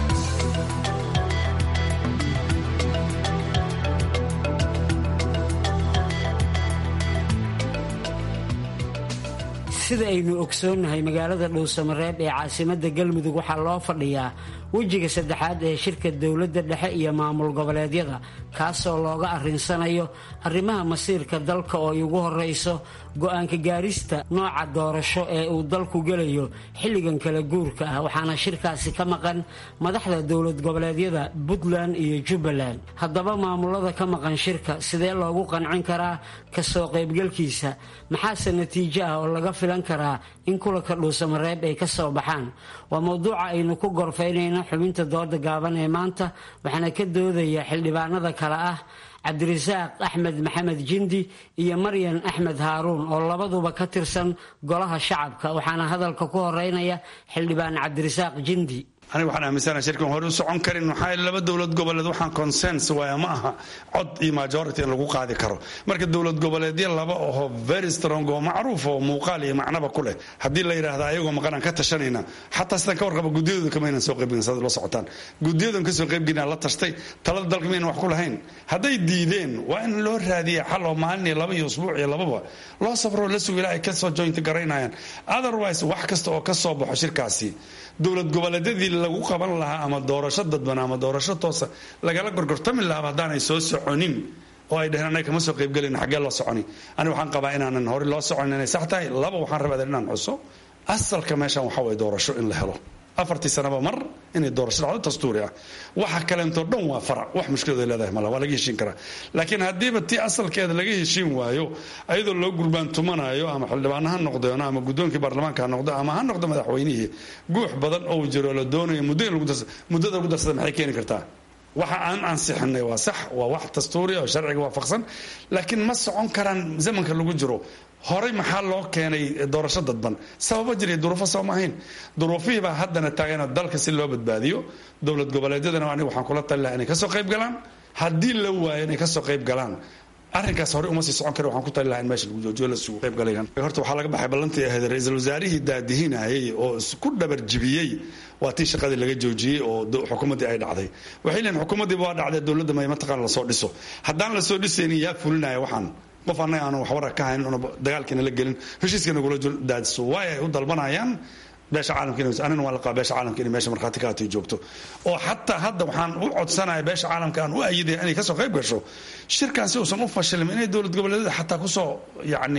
sida aynu ogsoonnahay magaalada dhuusamareeb ee caasimadda galmudug waxaa loo fadhiyaa wejiga saddexaad ee shirka dowladda dhexe iyo maamul goboleedyada kaasoo looga arrinsanayo arrimaha masiirka dalka oo ay ugu horrayso go-aanka gaarista nooca doorasho ee uu dalku gelayo xilligan kala guurka ah waxaana shirkaasi ka maqan madaxda dowlad goboleedyada puntland iyo jubbaland haddaba maamulada ka maqan shirka sidee loogu qancin karaa kasoo qaybgalkiisa maxaase natiijo ah oo laga filan karaa in kulanka dhuusamareeb ay ka soo baxaan waa mowduuca aynu ku gorfaynayno xubinta dooda gaaban ee maanta waxaana ka doodaya xildhibaanada kale ah cabdirasaaq axmed maxamed jindi iyo maryan axmed haaruun oo labaduba ka tirsan golaha shacabka waxaana hadalka ku horeynaya xildhibaan cabdirasaaq jindi
aniga waxaan aaminsanaha shirkan hore u socon karin maxaa laba dowlad goboleed waxaan consens waaya ma aha cod iyo majority in lagu qaadi karo marka dowlad goboleedyo laba oho very strong oo macruuf oo muuqaal iyo macnaba ku leh haddii la yidhaahda ayagoo maqanaan ka tashanayna xataa sidaan ka warqaba guddiyadooda kama aynan soo qaybgelin saad la socotaan guddiyadan ka soo qaybgelin la tashtay talada dalka maynan wax ku lahayn hadday diideen waa in loo raadiya xal oo maalin iyo laba iyo usbuuc iyo lababa loo safroo la sugo ilaa ay kasoo jointa garaynayaan otherwise wax kasta oo ka soo baxo shirkaasi dowlad goboleedyadii lagu qaban lahaa ama doorasho dadban ama doorasho toosa lagala gorgortami lahaaba haddaanay soo soconin oo ay dheheen anaga kama soo qaybgelin xaggee loo soconi aniga waxaan qabaa inaanan hore loo soconin inay sax tahay laba waxaan rabaa inaan xuso asalka meeshan waxaa waye doorasho in la helo afartii sanaba mar inay doorasho dhacdo dastuuri ah waxa kaleentoo dhan waa farac wax mushkilad ay leedahay mala waa laga heshiin karaa laakiin haddiiba tii asalkeeda laga heshiin waayo ayadoo loo gurbaantumanayo ama xildhibaano ha noqdeeno ama guddoonkii baarlamaanka ha noqdo ama ha noqdo madaxweynihii guux badan oo jiro la doonayo muddo in muddada lagu darsada maxay keeni kartaa waxa aan ansixinay waa sax waa wax dastuuri oo sharciga waafaqsan laakiin ma socon karaan zamanka lagu jiro horey maxaa loo keenay doorasho dadban sababo jiriy duruufo soo ma ahayn duruufihii baa haddana taagana dalka si loo badbaadiyo dowlad goboleedyadana aniga waxaan kula tali lahaa inay kasoo qayb galaan haddii la waayo inay kasoo qayb galaan arrinkaas horey uma sii socon kara waxaan ku tali lahaa in meesha lagu joojiyo la sugu qayb galayaan horta waxaa laga baxay ballantii ahayd ra-iisul wasaarihii daadihinayay oo ku dhabar jibiyey waa tii shaqadii laga joojiyey oo xukuumaddii ay dhacday waxay leeyihin xukuumaddiiba waa dhacday dowladda may mataqaana lasoo dhiso haddaan lasoo dhisaynin yaa fulinaya waxaan qof annaga aanu waxwara ka hayn una dagaalkiina la gelin heshiiskana gula daadiso waay ay u dalbanayaan beesha caalamka anina waa la qaba beesha caalamka inay meesha markhaati ka hatay joogto oo xataa hadda waxaan u codsanaya beesha caalamka aan u ayidaya inay kasoo qayb gasho shirkan si uusan u fashilmin inay dowlad goboleedyada xataa kusoo yacni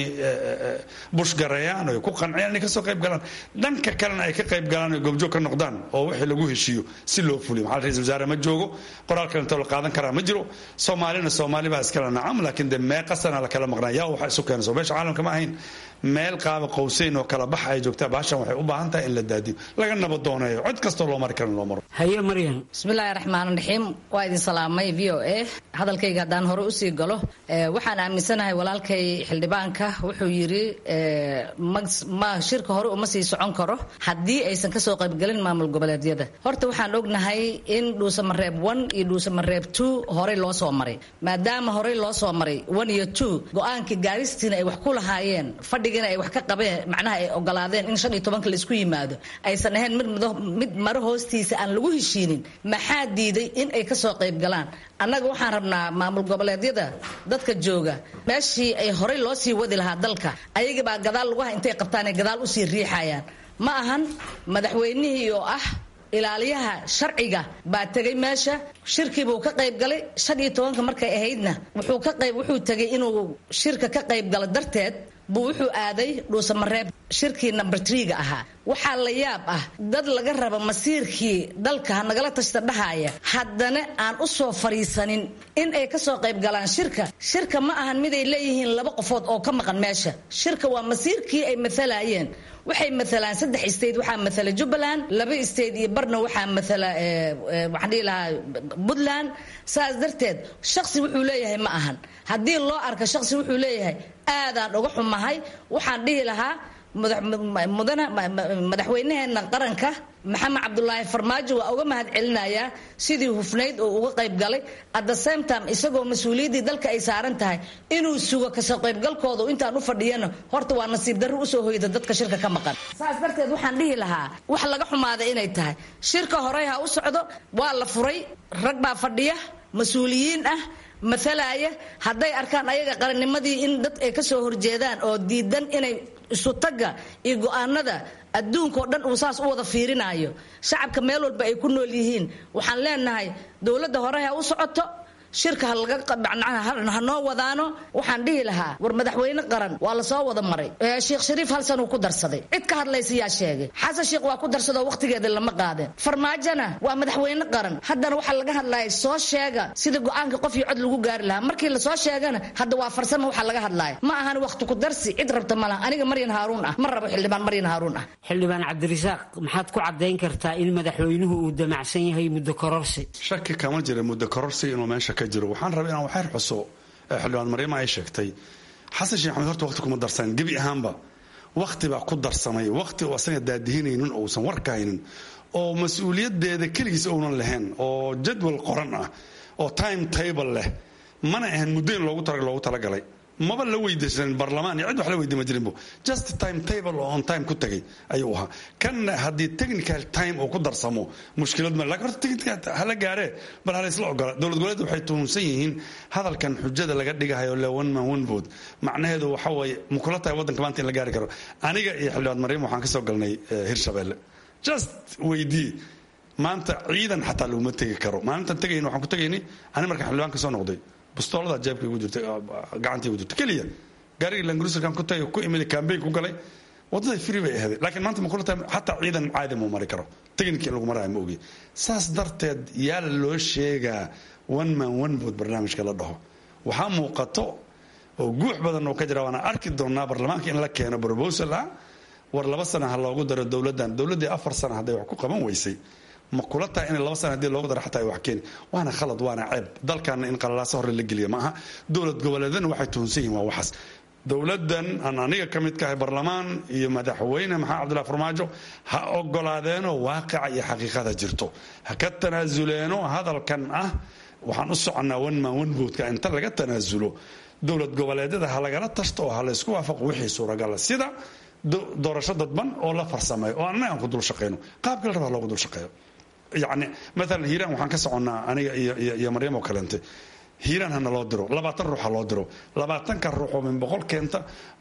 bushgareeyaan oo ku qanciyaan inay kasoo qayb galaan dhanka kalena ay ka qayb galaan oo goobjoog ka noqdaan oo wixii lagu heshiiyo si loo fuliyo maxaa ra-isul wasaare ma joogo qoraal kalentoo la qaadan karaa ma jiro soomaalina soomaali baa iskala nacam laakiin dee meeqa sana la kala maqnaa yaa waxa isu keenayso beesha caalamka ma ahayn meel qaaba qowseyn oo kala bax ay joogtaa baashan waxay u baahan tahay in la daadiyo laga nabad dooneeyo cod kastoo loo mari kara in loo maro
haye maryan
bismillaahi raxmaan raxiim waa idin salaamay v o a hadalkayga haddaan hore usii galo waxaan aaminsanahay walaalkay xildhibaanka wuxuu yidhi ma shirka hore uma sii socon karo haddii aysan kasoo qaybgelin maamul goboleedyada horta waxaan ognahay in dhuusamareeb one iyo dhuusamareeb two horey loo soo maray maadaama horey loo soo maray one iyo two go-aanka gaaristiina ay wax ku lahaayeen fadhiga ayagana ay wax ka qabeen macnaha ay ogolaadeen in shan iyo tobanka laisku yimaado aysan ahayn mid mid maro hoostiisa aan lagu heshiinin maxaa diiday in ay kasoo qayb galaan annaga waxaan rabnaa maamul goboleedyada dadka jooga meeshii ay horey loo sii wadi lahaa dalka ayagabaa gadaal lugaha intay qabtaan ay gadaal usii riixayaan ma ahan madaxweynihii oo ah ilaaliyaha sharciga baa tegay meesha shirkiibuu ka qayb galay shan iyo tobanka markay ahaydna wuxuu ka qayb wuxuu tegay inuu shirka ka qayb galo darteed buu wuxuu aaday dhuusamareeb shirkii number tree-ga ahaa waxaa la yaab ah dad laga raba masiirkii dalka ha nagala tashta dhahaya haddana aan u soo fariisanin in ay kasoo qayb galaan shirka shirka ma ahan miday leeyihiin laba qofood oo ka maqan meesha shirka waa masiirkii ay maalayeen waxay maalaan saddex state waxaa maala jubbaland laba state iyo barna waxaa maala waxaan dhihi lahaa puntland saas darteed shaksi wuxuu leeyahay ma ahan haddii loo arka shaksi wuxuu leeyahay aadaan uga xumahay waxaan dhihi lahaa madaxweynaheena qaranka maxamed cabdulaahi farmaajo waa uga mahad celinayaa sidii hufnayd oo uga qayb galay at the same time isagoo mas-uuliyaddii dalka ay saaran tahay inuu sugo kasoo qaybgalkooda intaan u fadhiyana horta waa nasiib darro usoo hoyda dadka shirka ka maqan saas darteed waxaan dhihi lahaa wax laga xumaada inay tahay shirka horey ha u socdo waa la furay rag baa fadhiya mas-uuliyiin ah matalaya hadday arkaan ayaga qarannimadii in dad ay kasoo horjeedaan oo diidan inay isutaga iyo go-aanada adduunka oo dhan uu saas u wada fiirinayo shacabka meel walba ay ku nool yihiin waxaan leenahay dowladda hore ha u socoto shirka ha noo wadaano waxaan dhihi lahaa war madaxweyne qaran waa lasoo wada maray sheekh shariif hal sanuu ku darsaday cid ka hadlaysa yaa sheegay xasan sheekh waa ku darsadoo waqtigeeda lama qaadeen farmaajona waa madaxweyne qaran haddana waxaa laga hadlaya soo sheega sida go-aanka qof iyo cod lagu gaari lahaa markii lasoo sheegana hadda waa farsamo waxaa laga hadlaya ma ahan waqti ku darsi cid rabta malaha aniga maryan haaruun ah ma rabo xildhibaan maryan haaruun ah
xildhibaan cabdirasaaq maxaad ku cadayn kartaa in madaxweynuhu uu damacsan yahay muddo kororsi
shaki kama jira muddo kororsi inuu meesha ka jiro waxaan rabay inaan waxyar xuso xildhibaan maryama ay sheegtay xasan sheekh maxamed horta waqti kuma darsan gebi ahaanba waqti baa ku darsamay waqti oo asaga daadihinaynin oo uusan warka haynin oo mas-uuliyadeeda keligiis uunan lahayn oo jadwal qoran ah oo time table leh mana ahan muddo in loogu tala loogu talagalay maba la weydiisanin barlamaan iyo cid wax la weydiima jirinbo just time table oo on time ku tagay ayuu ahaa kan haddii technical time uu ku darsamo mushkilad ma lakin horta technical hala gaaree bal hala isla ogola dowlad goboleed waxay tuhunsan yihiin hadalkan xujada laga dhigahayo le one man one vote macnaheedu waxa weeye makula tahay waddanka maanta in la gaari karo aniga iyo xildhibaan maryam waxaan ka soo galnay hirshabeelle just weydii maanta ciidan xataa laguma tegi karo maalintan tegayn waxaan ku tegaynay ani markaan xildhibaan ka soo noqday bustoolada jeebka igu jirta gacantii igu jirta keliya gaarigii langruserkan ku tagay ku imid campaign ku galay waddaday free bay ahayd laakiin maanta ma kula tahay xataa ciidan caadi muu mari karo technical lagu maraya ma ogi saas darteed yaa loo sheegaa one man one vote barnaamijka la dhaho waxaa muuqato oo guux badan oo ka jira waana arki doonaa baarlamaanka in la keeno proposal ah war laba sana ha loogu daro dowladdan dowladdii afar sana hadday wax ku qaban weysay ma kula tahay in laba sana hadii loogu daro xataa ay wax keeni waana khalad waana ceeb dalkaana in qalalaaso hore la geliya ma aha dowlad goboleedana waxay tuhunsan yihin waa waxaas dowladdan aan aniga ka mid kahay barlamaan iyo madaxweyne maxamed cabdullahi farmaajo ha ogolaadeeno waaqica iyo xaqiiqada jirto ha ka tanaasuleeno hadalkan ah waxaan u soconnaa one man one votka inta laga tanaasulo dowlad goboleedyada ha lagala tashto oo ha laysku waafaqo wixii suuragala sida doorasho dadban oo la farsameeyo oo annaga aan ku dul shaqayno qaabka la rabaa loogu dul shaqeeyo yacni maalan hiiraan waxaan ka soconnaa aniga iyo iyo maryam oo kaleente hiiraan hana loo diro labaatan ruux ha loo diro labaatanka ruux oo min boqol keenta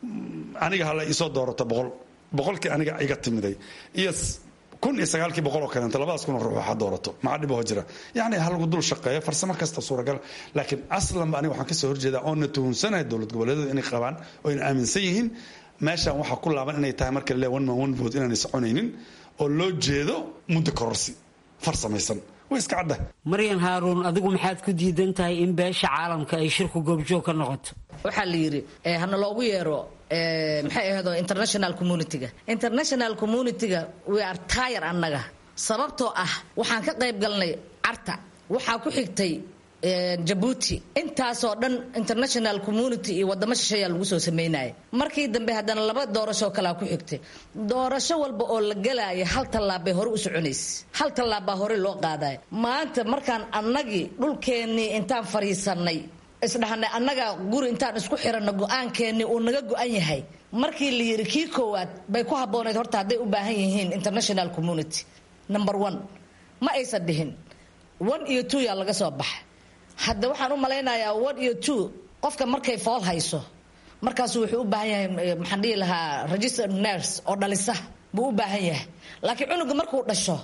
aniga hala isoo doorato boqol boqolkii aniga iga timiday iyo kun iyo sagaalkii boqol oo kaleenta labadaas kun oo ruux ha doorato maxaa dhiboo jira yacni ha lagu dul shaqeeyo farsamo kasta suuragal laakiin aslanba aniga waxaan kasoo horjeedaa oona tuhunsanahay dowlad goboleedyadu inay qabaan oo ayna aaminsan yihiin meeshaan waxaa ku laaban inay tahay marka le one man one vote inaanay soconaynin oo loo jeedo muddo kororsi farsamaysan way iska cadda
maryan haaruun adigu maxaad ku diidan tahay in beesha caalamka ay shirku goobjoog ka noqoto
waxaa la yidhi hana loogu yeero maxay ahdo international communitiga international communitiga we are tire annaga sababtoo ah waxaan ka qayb galnay carta waxaa ku xigtay jabuuti intaasoo dhan international community iyo wadamo shisheeyaa lagu soo sameynaya markii dambe haddana laba doorashoo kalea ku xigtay doorasho walba oo la gelaya hal tallaab bay hore u soconaysa hal tallaab baa hore loo qaadaya maanta markaan annagii dhulkeennii intaan fadhiisanay isdhahnay annaga guri intaan isku xiranno go-aankeennii uu naga go-an yahay markii la yiri kii koowaad bay ku habbooneyd horta hadday u baahan yihiin international community number one ma aysan dhihin one iyo two yaa laga soo baxa hadda waxaan u malaynayaa one iyo two qofka markay fool hayso markaasu wuxuu u baahan yahay maxaan dhihi lahaa register nurse oo dhalisa buu u baahan yahay laakiin cunuga markuu dhasho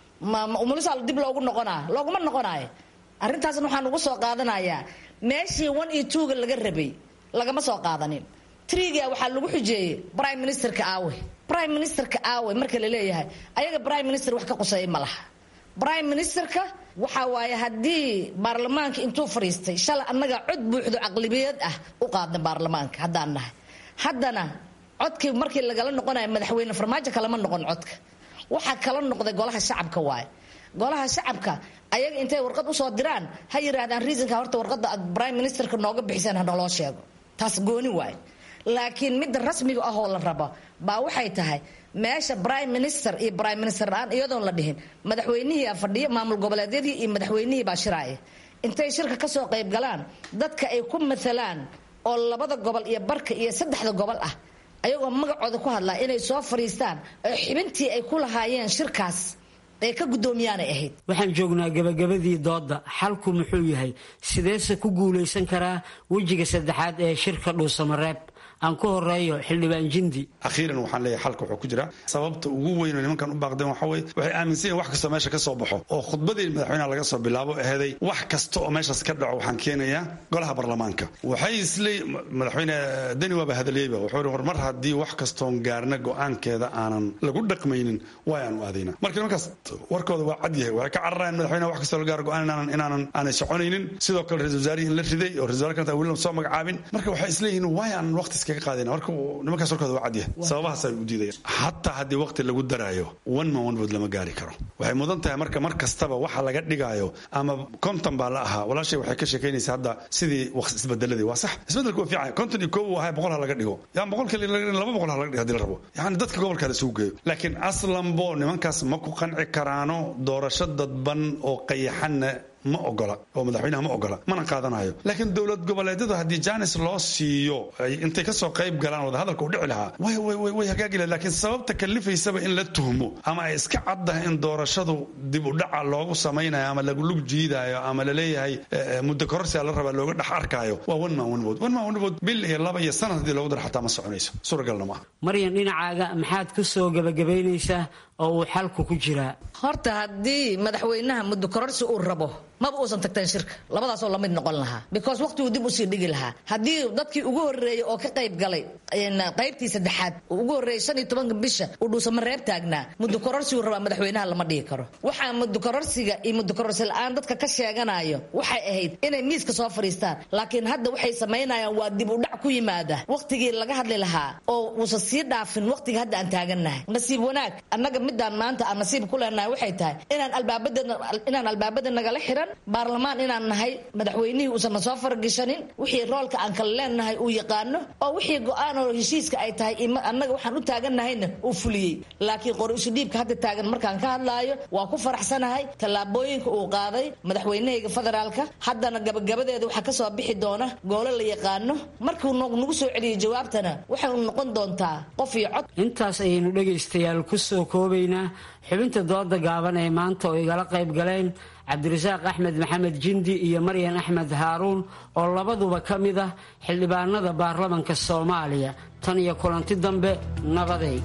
umulisa dib loogu noqonaa looguma noqonaayo arrintaasna waxaan ugu soo qaadanayaa meeshii one iyo twoga laga rabay lagama soo qaadanin triga waxaa lagu xujeeyey prime ministerka aawe prime ministerka aawe marka la leeyahay ayaga prime minister wax ka quseeya ma laha prime ministerka waxa waaye haddii baarlamaanka intuu fadhiistay shalay annaga cod buuxdo caqlibiyad ah u qaadna baarlamaanka haddaan nahay haddana codkii markii lagala noqonayo madaxweyne farmaajo kalama noqon codka waxaa kala noqday golaha shacabka waaye golaha shacabka ayaga intay warqad usoo diraan ha yiraahdaan reasonka horta warqada aad prime ministerka nooga bixiseen hanaloo sheego taas gooni waaye laakiin midda rasmiga ahoo la rabo baa waxay tahay meesha prime minister iyo prime minister la-aan iyadoon la dhihin madaxweynihii fadhiyo maamul goboleedyadii iyo madaxweynihii baa shiraaya intay shirka kasoo qayb galaan dadka ay ku matalaan oo labada gobol iyo barka iyo saddexda gobol ah ayagoo magacooda ku hadlaa inay soo fadhiistaan oo xibintii ay ku lahaayeen shirkaas ay ka guddoomiyaanay ahayd
waxaan joognaa gabagabadii doodda xalku muxuu yahay sideese ku guulaysan karaa wejiga saddexaad ee shirka dhuusamareeb aan ku horeeyo xildhibaan jindi
akhiiran waxaan leeyahay xalka wuxuu ku jira sababta ugu weyn oo nimankan u baaqdeen waxa weye waxay aaminsan yihin wax kastoo meesha ka soo baxo oo khudbadii madaxweynaha laga soo bilaabo aheeday wax kasta oo meeshaas ka dhaco waxaan keenayaa golaha baarlamaanka waxay isle madaxweyne deni waaba hadaliyeyba wuxuu ihi hormar haddii wax kastoon gaarna go-aankeeda aanan lagu dhaqmaynin waa aanu aadayna marka nimankaas warkooda waa cad yahay waxay ka cararayaan madaxweynaha wax kastoo la gaaro go-aan inaanan inaanan aanay soconaynin sidoo kale ra-isul wasaarihii in la riday oo ra-isul wasaar kanta weli soo magacaabin marka waxay isleeyihiin waay aan waqti iskaga qaadayna marka nimankaas warkooda waa cadyahay sababahaas ay u diidayaan hataa haddii waqti lagu daraayo one man one vote lama gaari karo waxay mudan tahay marka mar kastaba waxa laga dhigaayo ama konton baa la ahaa walaashay waxay ka sheekaynaysaa hadda sidii isbedeladii waa sax isbedelku waa fiican konton iyo koow ahaa boqol ha laga dhigo yaan boqol kale laba boqol ha laga dhigo hadii la rabo yani dadka gobolka la isugu geeyo laakiin aslanbo nimankaas ma ku qanci karaano doorasho dadban oo qayaxanna ma ogola oo madaxweynaha ma ogola mana qaadanayo laakiin dowlad goboleedyadu haddii janis loo siiyo intay kasoo qayb galaan wada hadalka u dhici lahaa way hagaagi lahayd laakiin sababta kalifaysaba in la tuhmo ama ay iska caddahay in doorashadu dib u dhaca loogu samaynayo ama lagu lug jiidayo ama laleeyahay muddo kororsia la rabaa looga dhex arkaayo waa one man one vote one man one vote bil iyo laba iyo sanad haddii loogu daro xataa ma soconayso suuragalna maaha
maryan dhinacaaga maxaad ku soo gabagabaynaysaa oo uu xalku ku jiraa
horta haddii madaxweynaha muddo kororsi uu rabo maba uusan tagteen shirka labadaasoo lamid noqon lahaa because waqtiguu dib usii dhigi lahaa haddii dadkii ugu horreeyey oo ka qayb galay qaybtii saddexaad ugu horreeyey shan iyo tobanka bisha uu dhuusama reeb taagnaa muddo kororsigu rabaa madaxweynaha lama dhigi karo waxaa muddo kororsiga iyo muddo kororsi la-aan dadka ka sheeganayo waxay ahayd inay miiska soo fadhiistaan laakiin hadda waxay samaynayaan waa dib u dhac ku yimaada waqtigii laga hadli lahaa oo uusan sii dhaafin waqtiga hadda aan taagannahay nasiib wanaag annaga midaan maanta aan nasiib ku leenahay waxay tahay inaan albaabada inaan albaabada nagala xiran baarlamaan inaan nahay madaxweynihii uusan na soo faragashanin wixii roolka aan kala leenahay uu yaqaano oo wixii go-aan oo heshiiska ay tahay annaga waxaan u taagannahayna uu fuliyey laakiin qori isu dhiibka hadda taagan markaan ka hadlaayo waa ku faraxsanahay tallaabooyinka uu qaaday madaxweynahayga federaalka haddana gabagabadeeda waxaa kasoo bixi doona goolo la yaqaano markuu nagu soo celiyay jawaabtana waxay noqon doontaa qof iyo cod
intaas ayaynu dhegaystayaal ku soo koobaynaa xubinta dooda gaaban ee maanta oo igala qayb galeen cabdirasaaq axmed maxamed jindi iyo maryan axmed haaruun oo labaduba ka mid ah xildhibaanada baarlamanka soomaaliya tan iyo kulanti dambe nabaday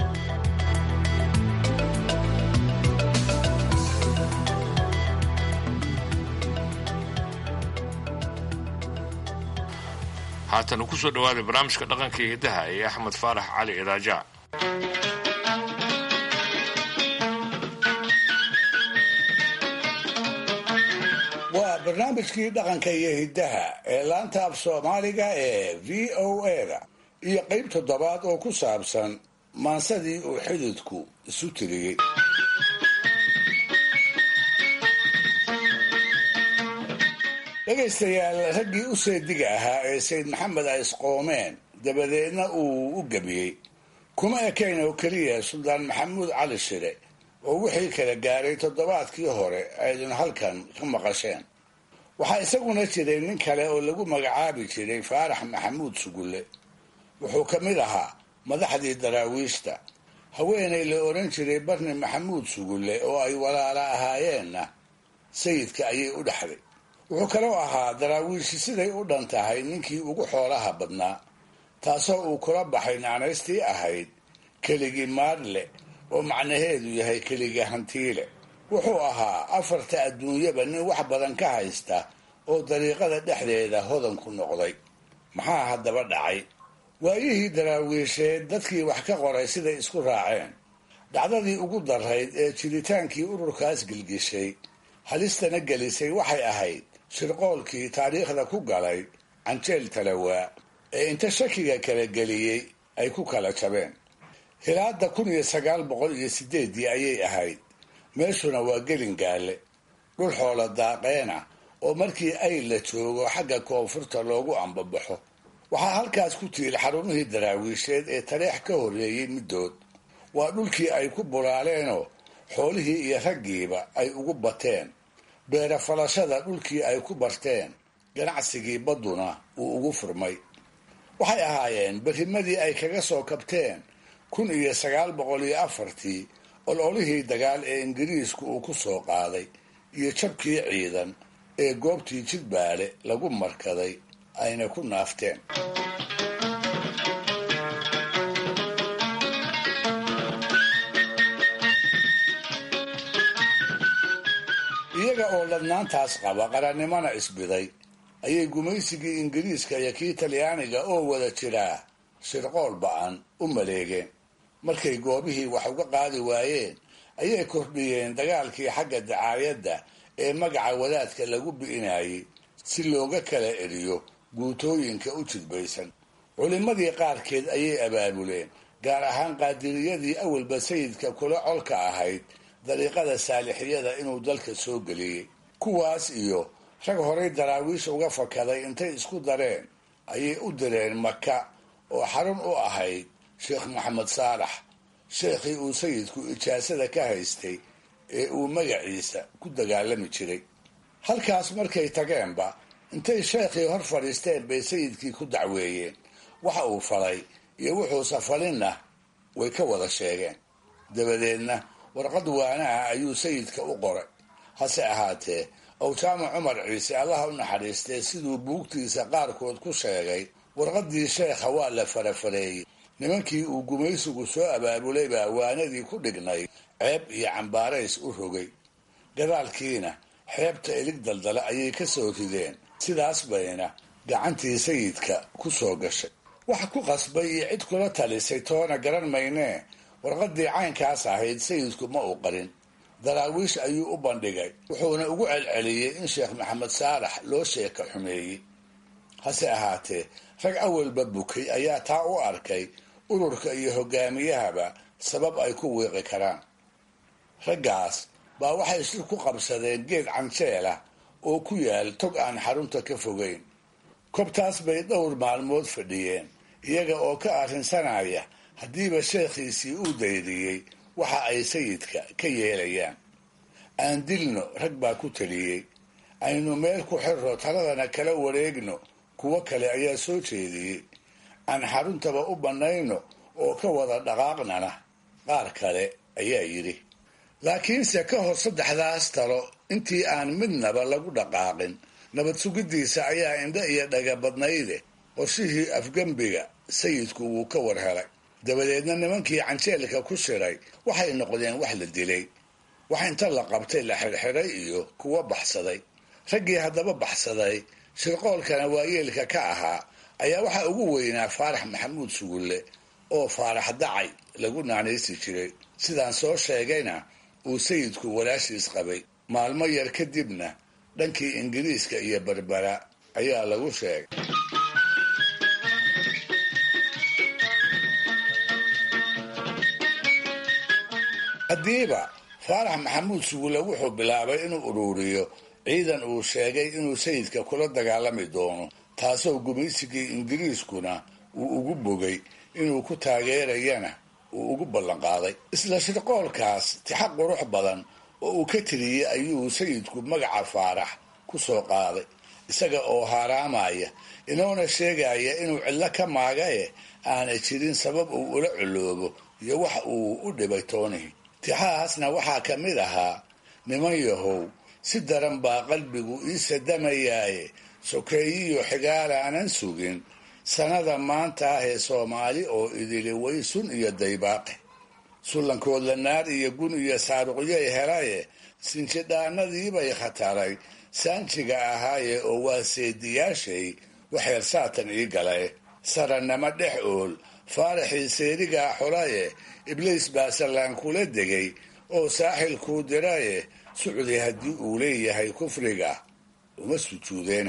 haatan ku soo dhawaaday barnaamijka dhaqanka iyo hiddaha ee axmed faarax cali idaaja
waa barnaamijkii dhaqanka iyo hiddaha ee laanta af soomaaliga ee v o a-da iyo qayb toddobaad oo ku saabsan maansadii uu xididku isu tiriyey dhegaystayaal raggii u seediga ahaa ee sayd maxamed ay isqoomeen dabadeedna uu u gebiyey kuma ekayn oo keliya suldaan maxamuud cali shire oo wixii kala gaaray toddobaadkii hore aydun halkan ka maqasheen waxaa isaguna jiray nin kale oo lagu magacaabi jiray faarax maxamuud sugulle wuxuu ka mid ahaa madaxdii daraawiishta haweenay la odhan jiray barni maxamuud sugulle oo ay walaala ahaayeenna sayidka ayay u dhexday wuxuu kaloo ahaa daraawiishi siday u dhan tahay ninkii ugu xoolaha badnaa taasoo uu kula baxay naanaystii ahayd keligii maadle oo macnaheedu yahay keligii hantiile wuxuu ahaa afarta adduunyaba nin wax badan ka haysta oo dariiqada dhexdeeda hodan ku noqday maxaa haddaba dhacay waayihii daraawiisheed dadkii wax ka qoray siday isku raaceen dhacdadii ugu darayd ee jiritaankii ururkaas gilgishay halistana gelisay waxay ahayd shirqoolkii taariikhda ku galay canjeel talawaa ee inta shakiga kala geliyey ay ku kala jabeen hilaada kun iyo sagaal boqol iyo sideeddii ayay ahayd meeshuna waa gelin gaale dhul xoola daaqeena oo markii ay la joogo xagga koonfurta loogu ambabaxo waxaa halkaas ku tiil xarumihii daraawiisheed ee tareex ka horreeyey middood waa dhulkii ay ku bulaaleenoo xoolihii iyo raggiiba ay ugu bateen beera falashada dhulkii ay ku barteen ganacsigii badduna uu ugu furmay waxay ahaayeen berrimadii ay kaga soo kabteen kun iyo sagaal boqol iyo afartii ololihii dagaal ee ingiriisku uu ku soo qaaday iyo jabkii ciidan ee goobtii jidbaale lagu markaday ayna ku naafteen iyaga oo ladnaantaas qaba qarannimona isbiday ayay gumaysigii ingiriiska iyo kii talyaaniga oo wada jiraa shirqool ba-an u maleegeen markay goobihii wax uga qaadi waayeen ayay kordhiyeen dagaalkii xagga dacaayadda ee magaca wadaadka lagu bi'inayay si looga kala eriyo guutooyinka u jidbaysan culimmadii qaarkeed ayay abaabuleen gaar ahaan qaadiriyadii awalba sayidka kula colka ahayd dariiqada saalixiyada inuu dalka soo geliyey kuwaas iyo rag horay daraawiish uga fakaday intay isku dareen ayay u direen maka oo xarun u ahayd sheekh maxamed saalax sheekhii uu sayidku ijaasada ka haystay ee uu magaciisa ku dagaalami jiray halkaas markay tageenba intay sheekhii hor fadhiisteen bay sayidkii ku dacweeyeen waxa uu falay iyo wuxuusa falinna way ka wada sheegeen dabadeedna warqad waanaha ayuu sayidka u qoray hase ahaatee awjaama cumar ciise allaha u naxariistee siduu buugtiisa qaarkood ku sheegay warqaddii sheekha waa la farafareeyey nimankii uu gumaysigu soo abaabulay baa waanadii ku dhignay ceeb iyo cambaarays u rogay gadaalkiina xeebta ilig daldale ayay ka soo rideen sidaas bayna gacantii sayidka ku soo gashay wax ku qasbay iyo cid kula talisay toona garan maynee warqaddii caynkaas ahayd sayidku ma uu qarin daraawiish ayuu u bandhigay wuxuuna ugu celceliyey in sheekh maxamed saalax loo sheeka xumeeyey hase ahaatee rag awalba bukay ayaa taa u arkay ururka iyo hogaamiyahaba sabab ay ku wiiqi karaan raggaas baa waxay shir ku qabsadeen geed canjeel ah oo ku yaal tog aan xarunta ka fogeyn kobtaas bay dhowr maalmood fadhiyeen iyaga oo ka arrinsanaya haddiiba sheekhiisii uu daydiyey waxa ay sayidka ka yeelayaan aan dilno rag baa ku taliyey aynu meel ku xirro taladana kala wareegno kuwo kale ayaa soo jeediyey aan xaruntaba u bannayno oo ka wada dhaqaaqnana qaar kale ayaa yidhi laakiinse ka hor saddexdaas talo intii aan midnaba lagu dhaqaaqin nabad sugiddiisa ayaa indha iyo dhaga badnayde qorshihii afgembiga sayidku wuu ka war helay dabadeedna nimankii canjeelka ku shiray waxay noqdeen wax la dilay wax inta la qabtay la xirxiray iyo kuwa baxsaday raggii haddaba baxsaday shirqoolkana waayeelka ka ahaa ayaa waxaa ugu weynaa faarax maxamuud sugulle oo faarax dacay lagu naanaysi jiray sidaan soo sheegayna uu sayidku walaashiis qabay maalmo yar kadibna dhankii ingiriiska iyo berbera ayaa lagu sheegay haddiiba faarax maxamuud sugulle wuxuu bilaabay inuu ururiyo ciidan uu sheegay inuu sayidka kula dagaalami doono taasoo gumaysigii ingiriiskuna uu ugu bogay inuu ku taageerayana uu ugu ballanqaaday isla shirqoolkaas tixaq qurux badan oo uu ka tiriyey ayuu sayidku magaca faarax ku soo qaaday isaga oo haaraamaya inoona sheegaya inuu cillo ka maagae aanay jirin sabab uu ula coloobo iyo wax uu u dhibay toonihi tixahaasna waxaa ka mid ahaa niman yahow si daran baa qalbigu ii sadamayaaye sokeeyiyo xigaala aanan sugin sanada maanta ah ee soomaali oo idili way sun iyo daybaaqe sullankoodla naar iyo gun iyo saaruqyoy helaye sinjidhaanadiibay khataray saanjiga ahaaye oo waa seediyaashay waxeer saatan ii galae sarannama dhex ool faaraxii seerigaa xulaye ibliis baa sallaan kula degay oo saaxilkuu diraye sucdi haddii uu leeyahay kufriga uma sujuudeene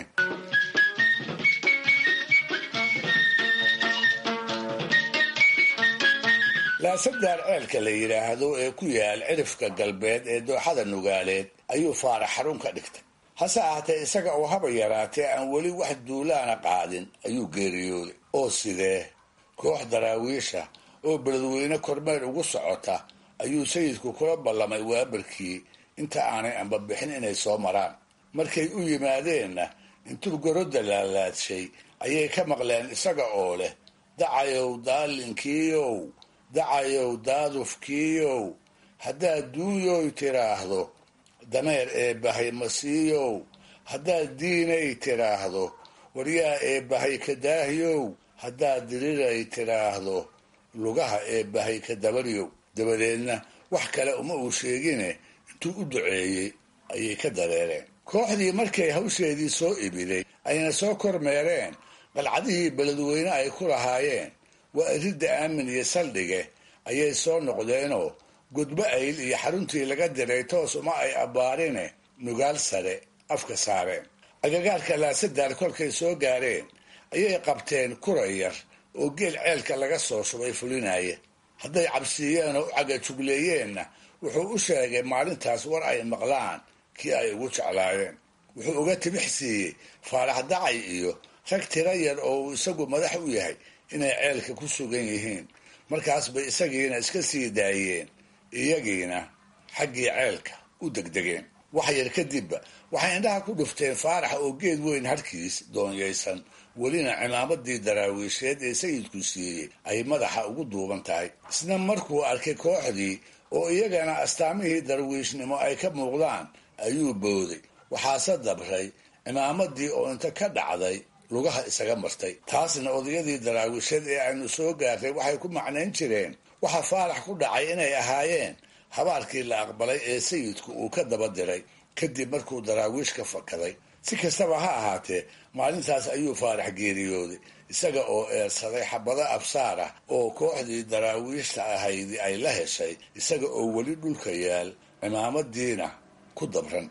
laasaddaar ceelka la yidhaahdo ee ku yaal cirifka galbeed ee dooxada nugaaleed ayuu faarax xarun ka dhigtay hase ahaatee isaga oo haba yaraatee aan weli wax duulaana qaadin ayuu geeriyooday oo sidee koox daraawiisha oo beledweyne kormeer ugu socota ayuu sayidku kula ballamay waabarkii inta aanay ambabixin inay soo maraan markay u yimaadeenna intuu gorodda laalaadshay ayay ka maqleen isaga oo leh dacayow daalinkiiow dacayow daadufkiiow haddaad duuyoy tiraahdo dameer eebbahay masiiyow haddaad diinay tiraahdo waryaa eebbahay ka daahyow haddaad diriray tiraahdo lugaha eebbahay ka dabaryow dabadeedna wax kale uma uu sheegine intuu u duceeyey ayay ka dareereen kooxdii markay hawsheedii soo ibiday ayna soo kormeereen qalcadihii beledweyne ay ku lahaayeen waa iridda aamin iyo saldhige ayay soo noqdeenoo gudbo ayl iyo xaruntii laga diray toos uma ay abbaarine nugaal sare afka saareen agagaarka laasadaar kolkay soo gaareen ayay qabteen kura yar oo geel ceelka laga soo shubay fulinaya hadday cabsiiyeen oo u cagajugleeyeenna wuxuu u sheegay maalintaas war ay maqlaan kii ay ugu jeclaayeen wuxuu uga tibix siiyey faarax dacay iyo rag tira yar oo uu isagu madax u yahay inay ceelka ku sugan yihiin markaas bay isagiina iska sii daayeen iyagiina xaggii ceelka u degdegeen wax yar kadibba waxay indhaha ku dhufteen faarax oo geed weyn harkiis doonyaysan welina cimaamadii daraawiisheed ee sayidku siiyey ay madaxa ugu duuban tahay isna markuu arkay kooxdii oo iyagana astaamihii darwiishnimo ay ka muuqdaan ayuu booday waxaase dabray cimaamadii oo inta ka dhacday lugaha isaga martay taasna odayadii daraawiisheed ee aynu soo gaartay waxay ku macnayn jireen waxa faarax ku dhacay inay ahaayeen habaarkii la aqbalay ee sayidku uu ka daba diray kadib markuu daraawiish ka fakaday si kastaba ha ahaatee maalintaas ayuu faarax geeriyooday isaga oo eersaday xabado absaar ah oo kooxdii daraawiishta ahaydi ay la heshay isaga oo weli dhulka yaal cimaamadiina ku dabran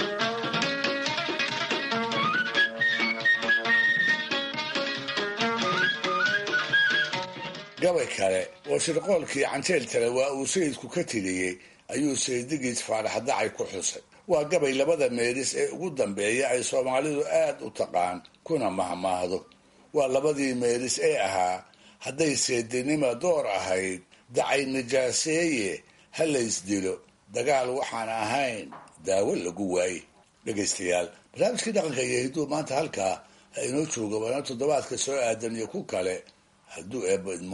gabay kale oo shirqoolkii canjeel tale waa uu sayidku ka tiriyey ayuu saydigiis faarax dacay ku xusay waa gabay labada meelis ee ugu dambeeya ay soomaalidu aad u taqaan kuna mahmaahdo waa labadii meelis ee ahaa hadday seedinima door ahayd dacay nijaaseeye ha laysdilo dagaal waxaan ahayn daawo lagu waaye dhegaystayaal barnaamijkii dhaqanka iyo hidduu maanta halkaa ha inoo jooga waana toddobaadka soo aadan iyo ku kale hadduu eebbo idmo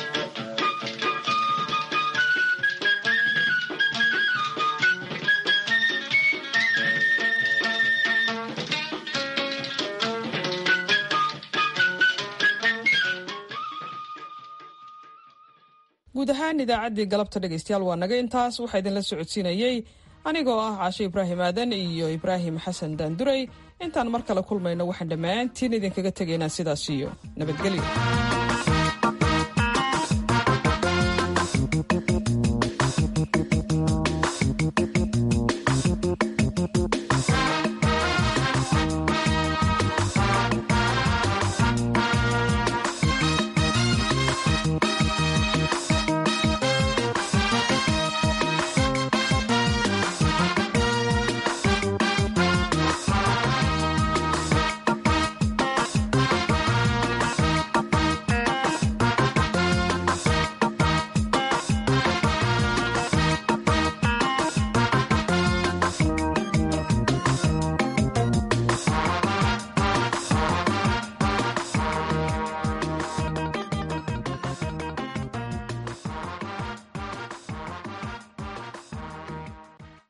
guud ahaan idaacaddii galabta dhegaystayaal waa naga intaas waxaa idinla socodsiinayey anigoo ah caashe ibraahim aadan iyo ibraahim xasan daanduray intaan mar kale kulmayno waxaan dhammaantiin idinkaga tegaynaa sidaas iyo nabadgelyo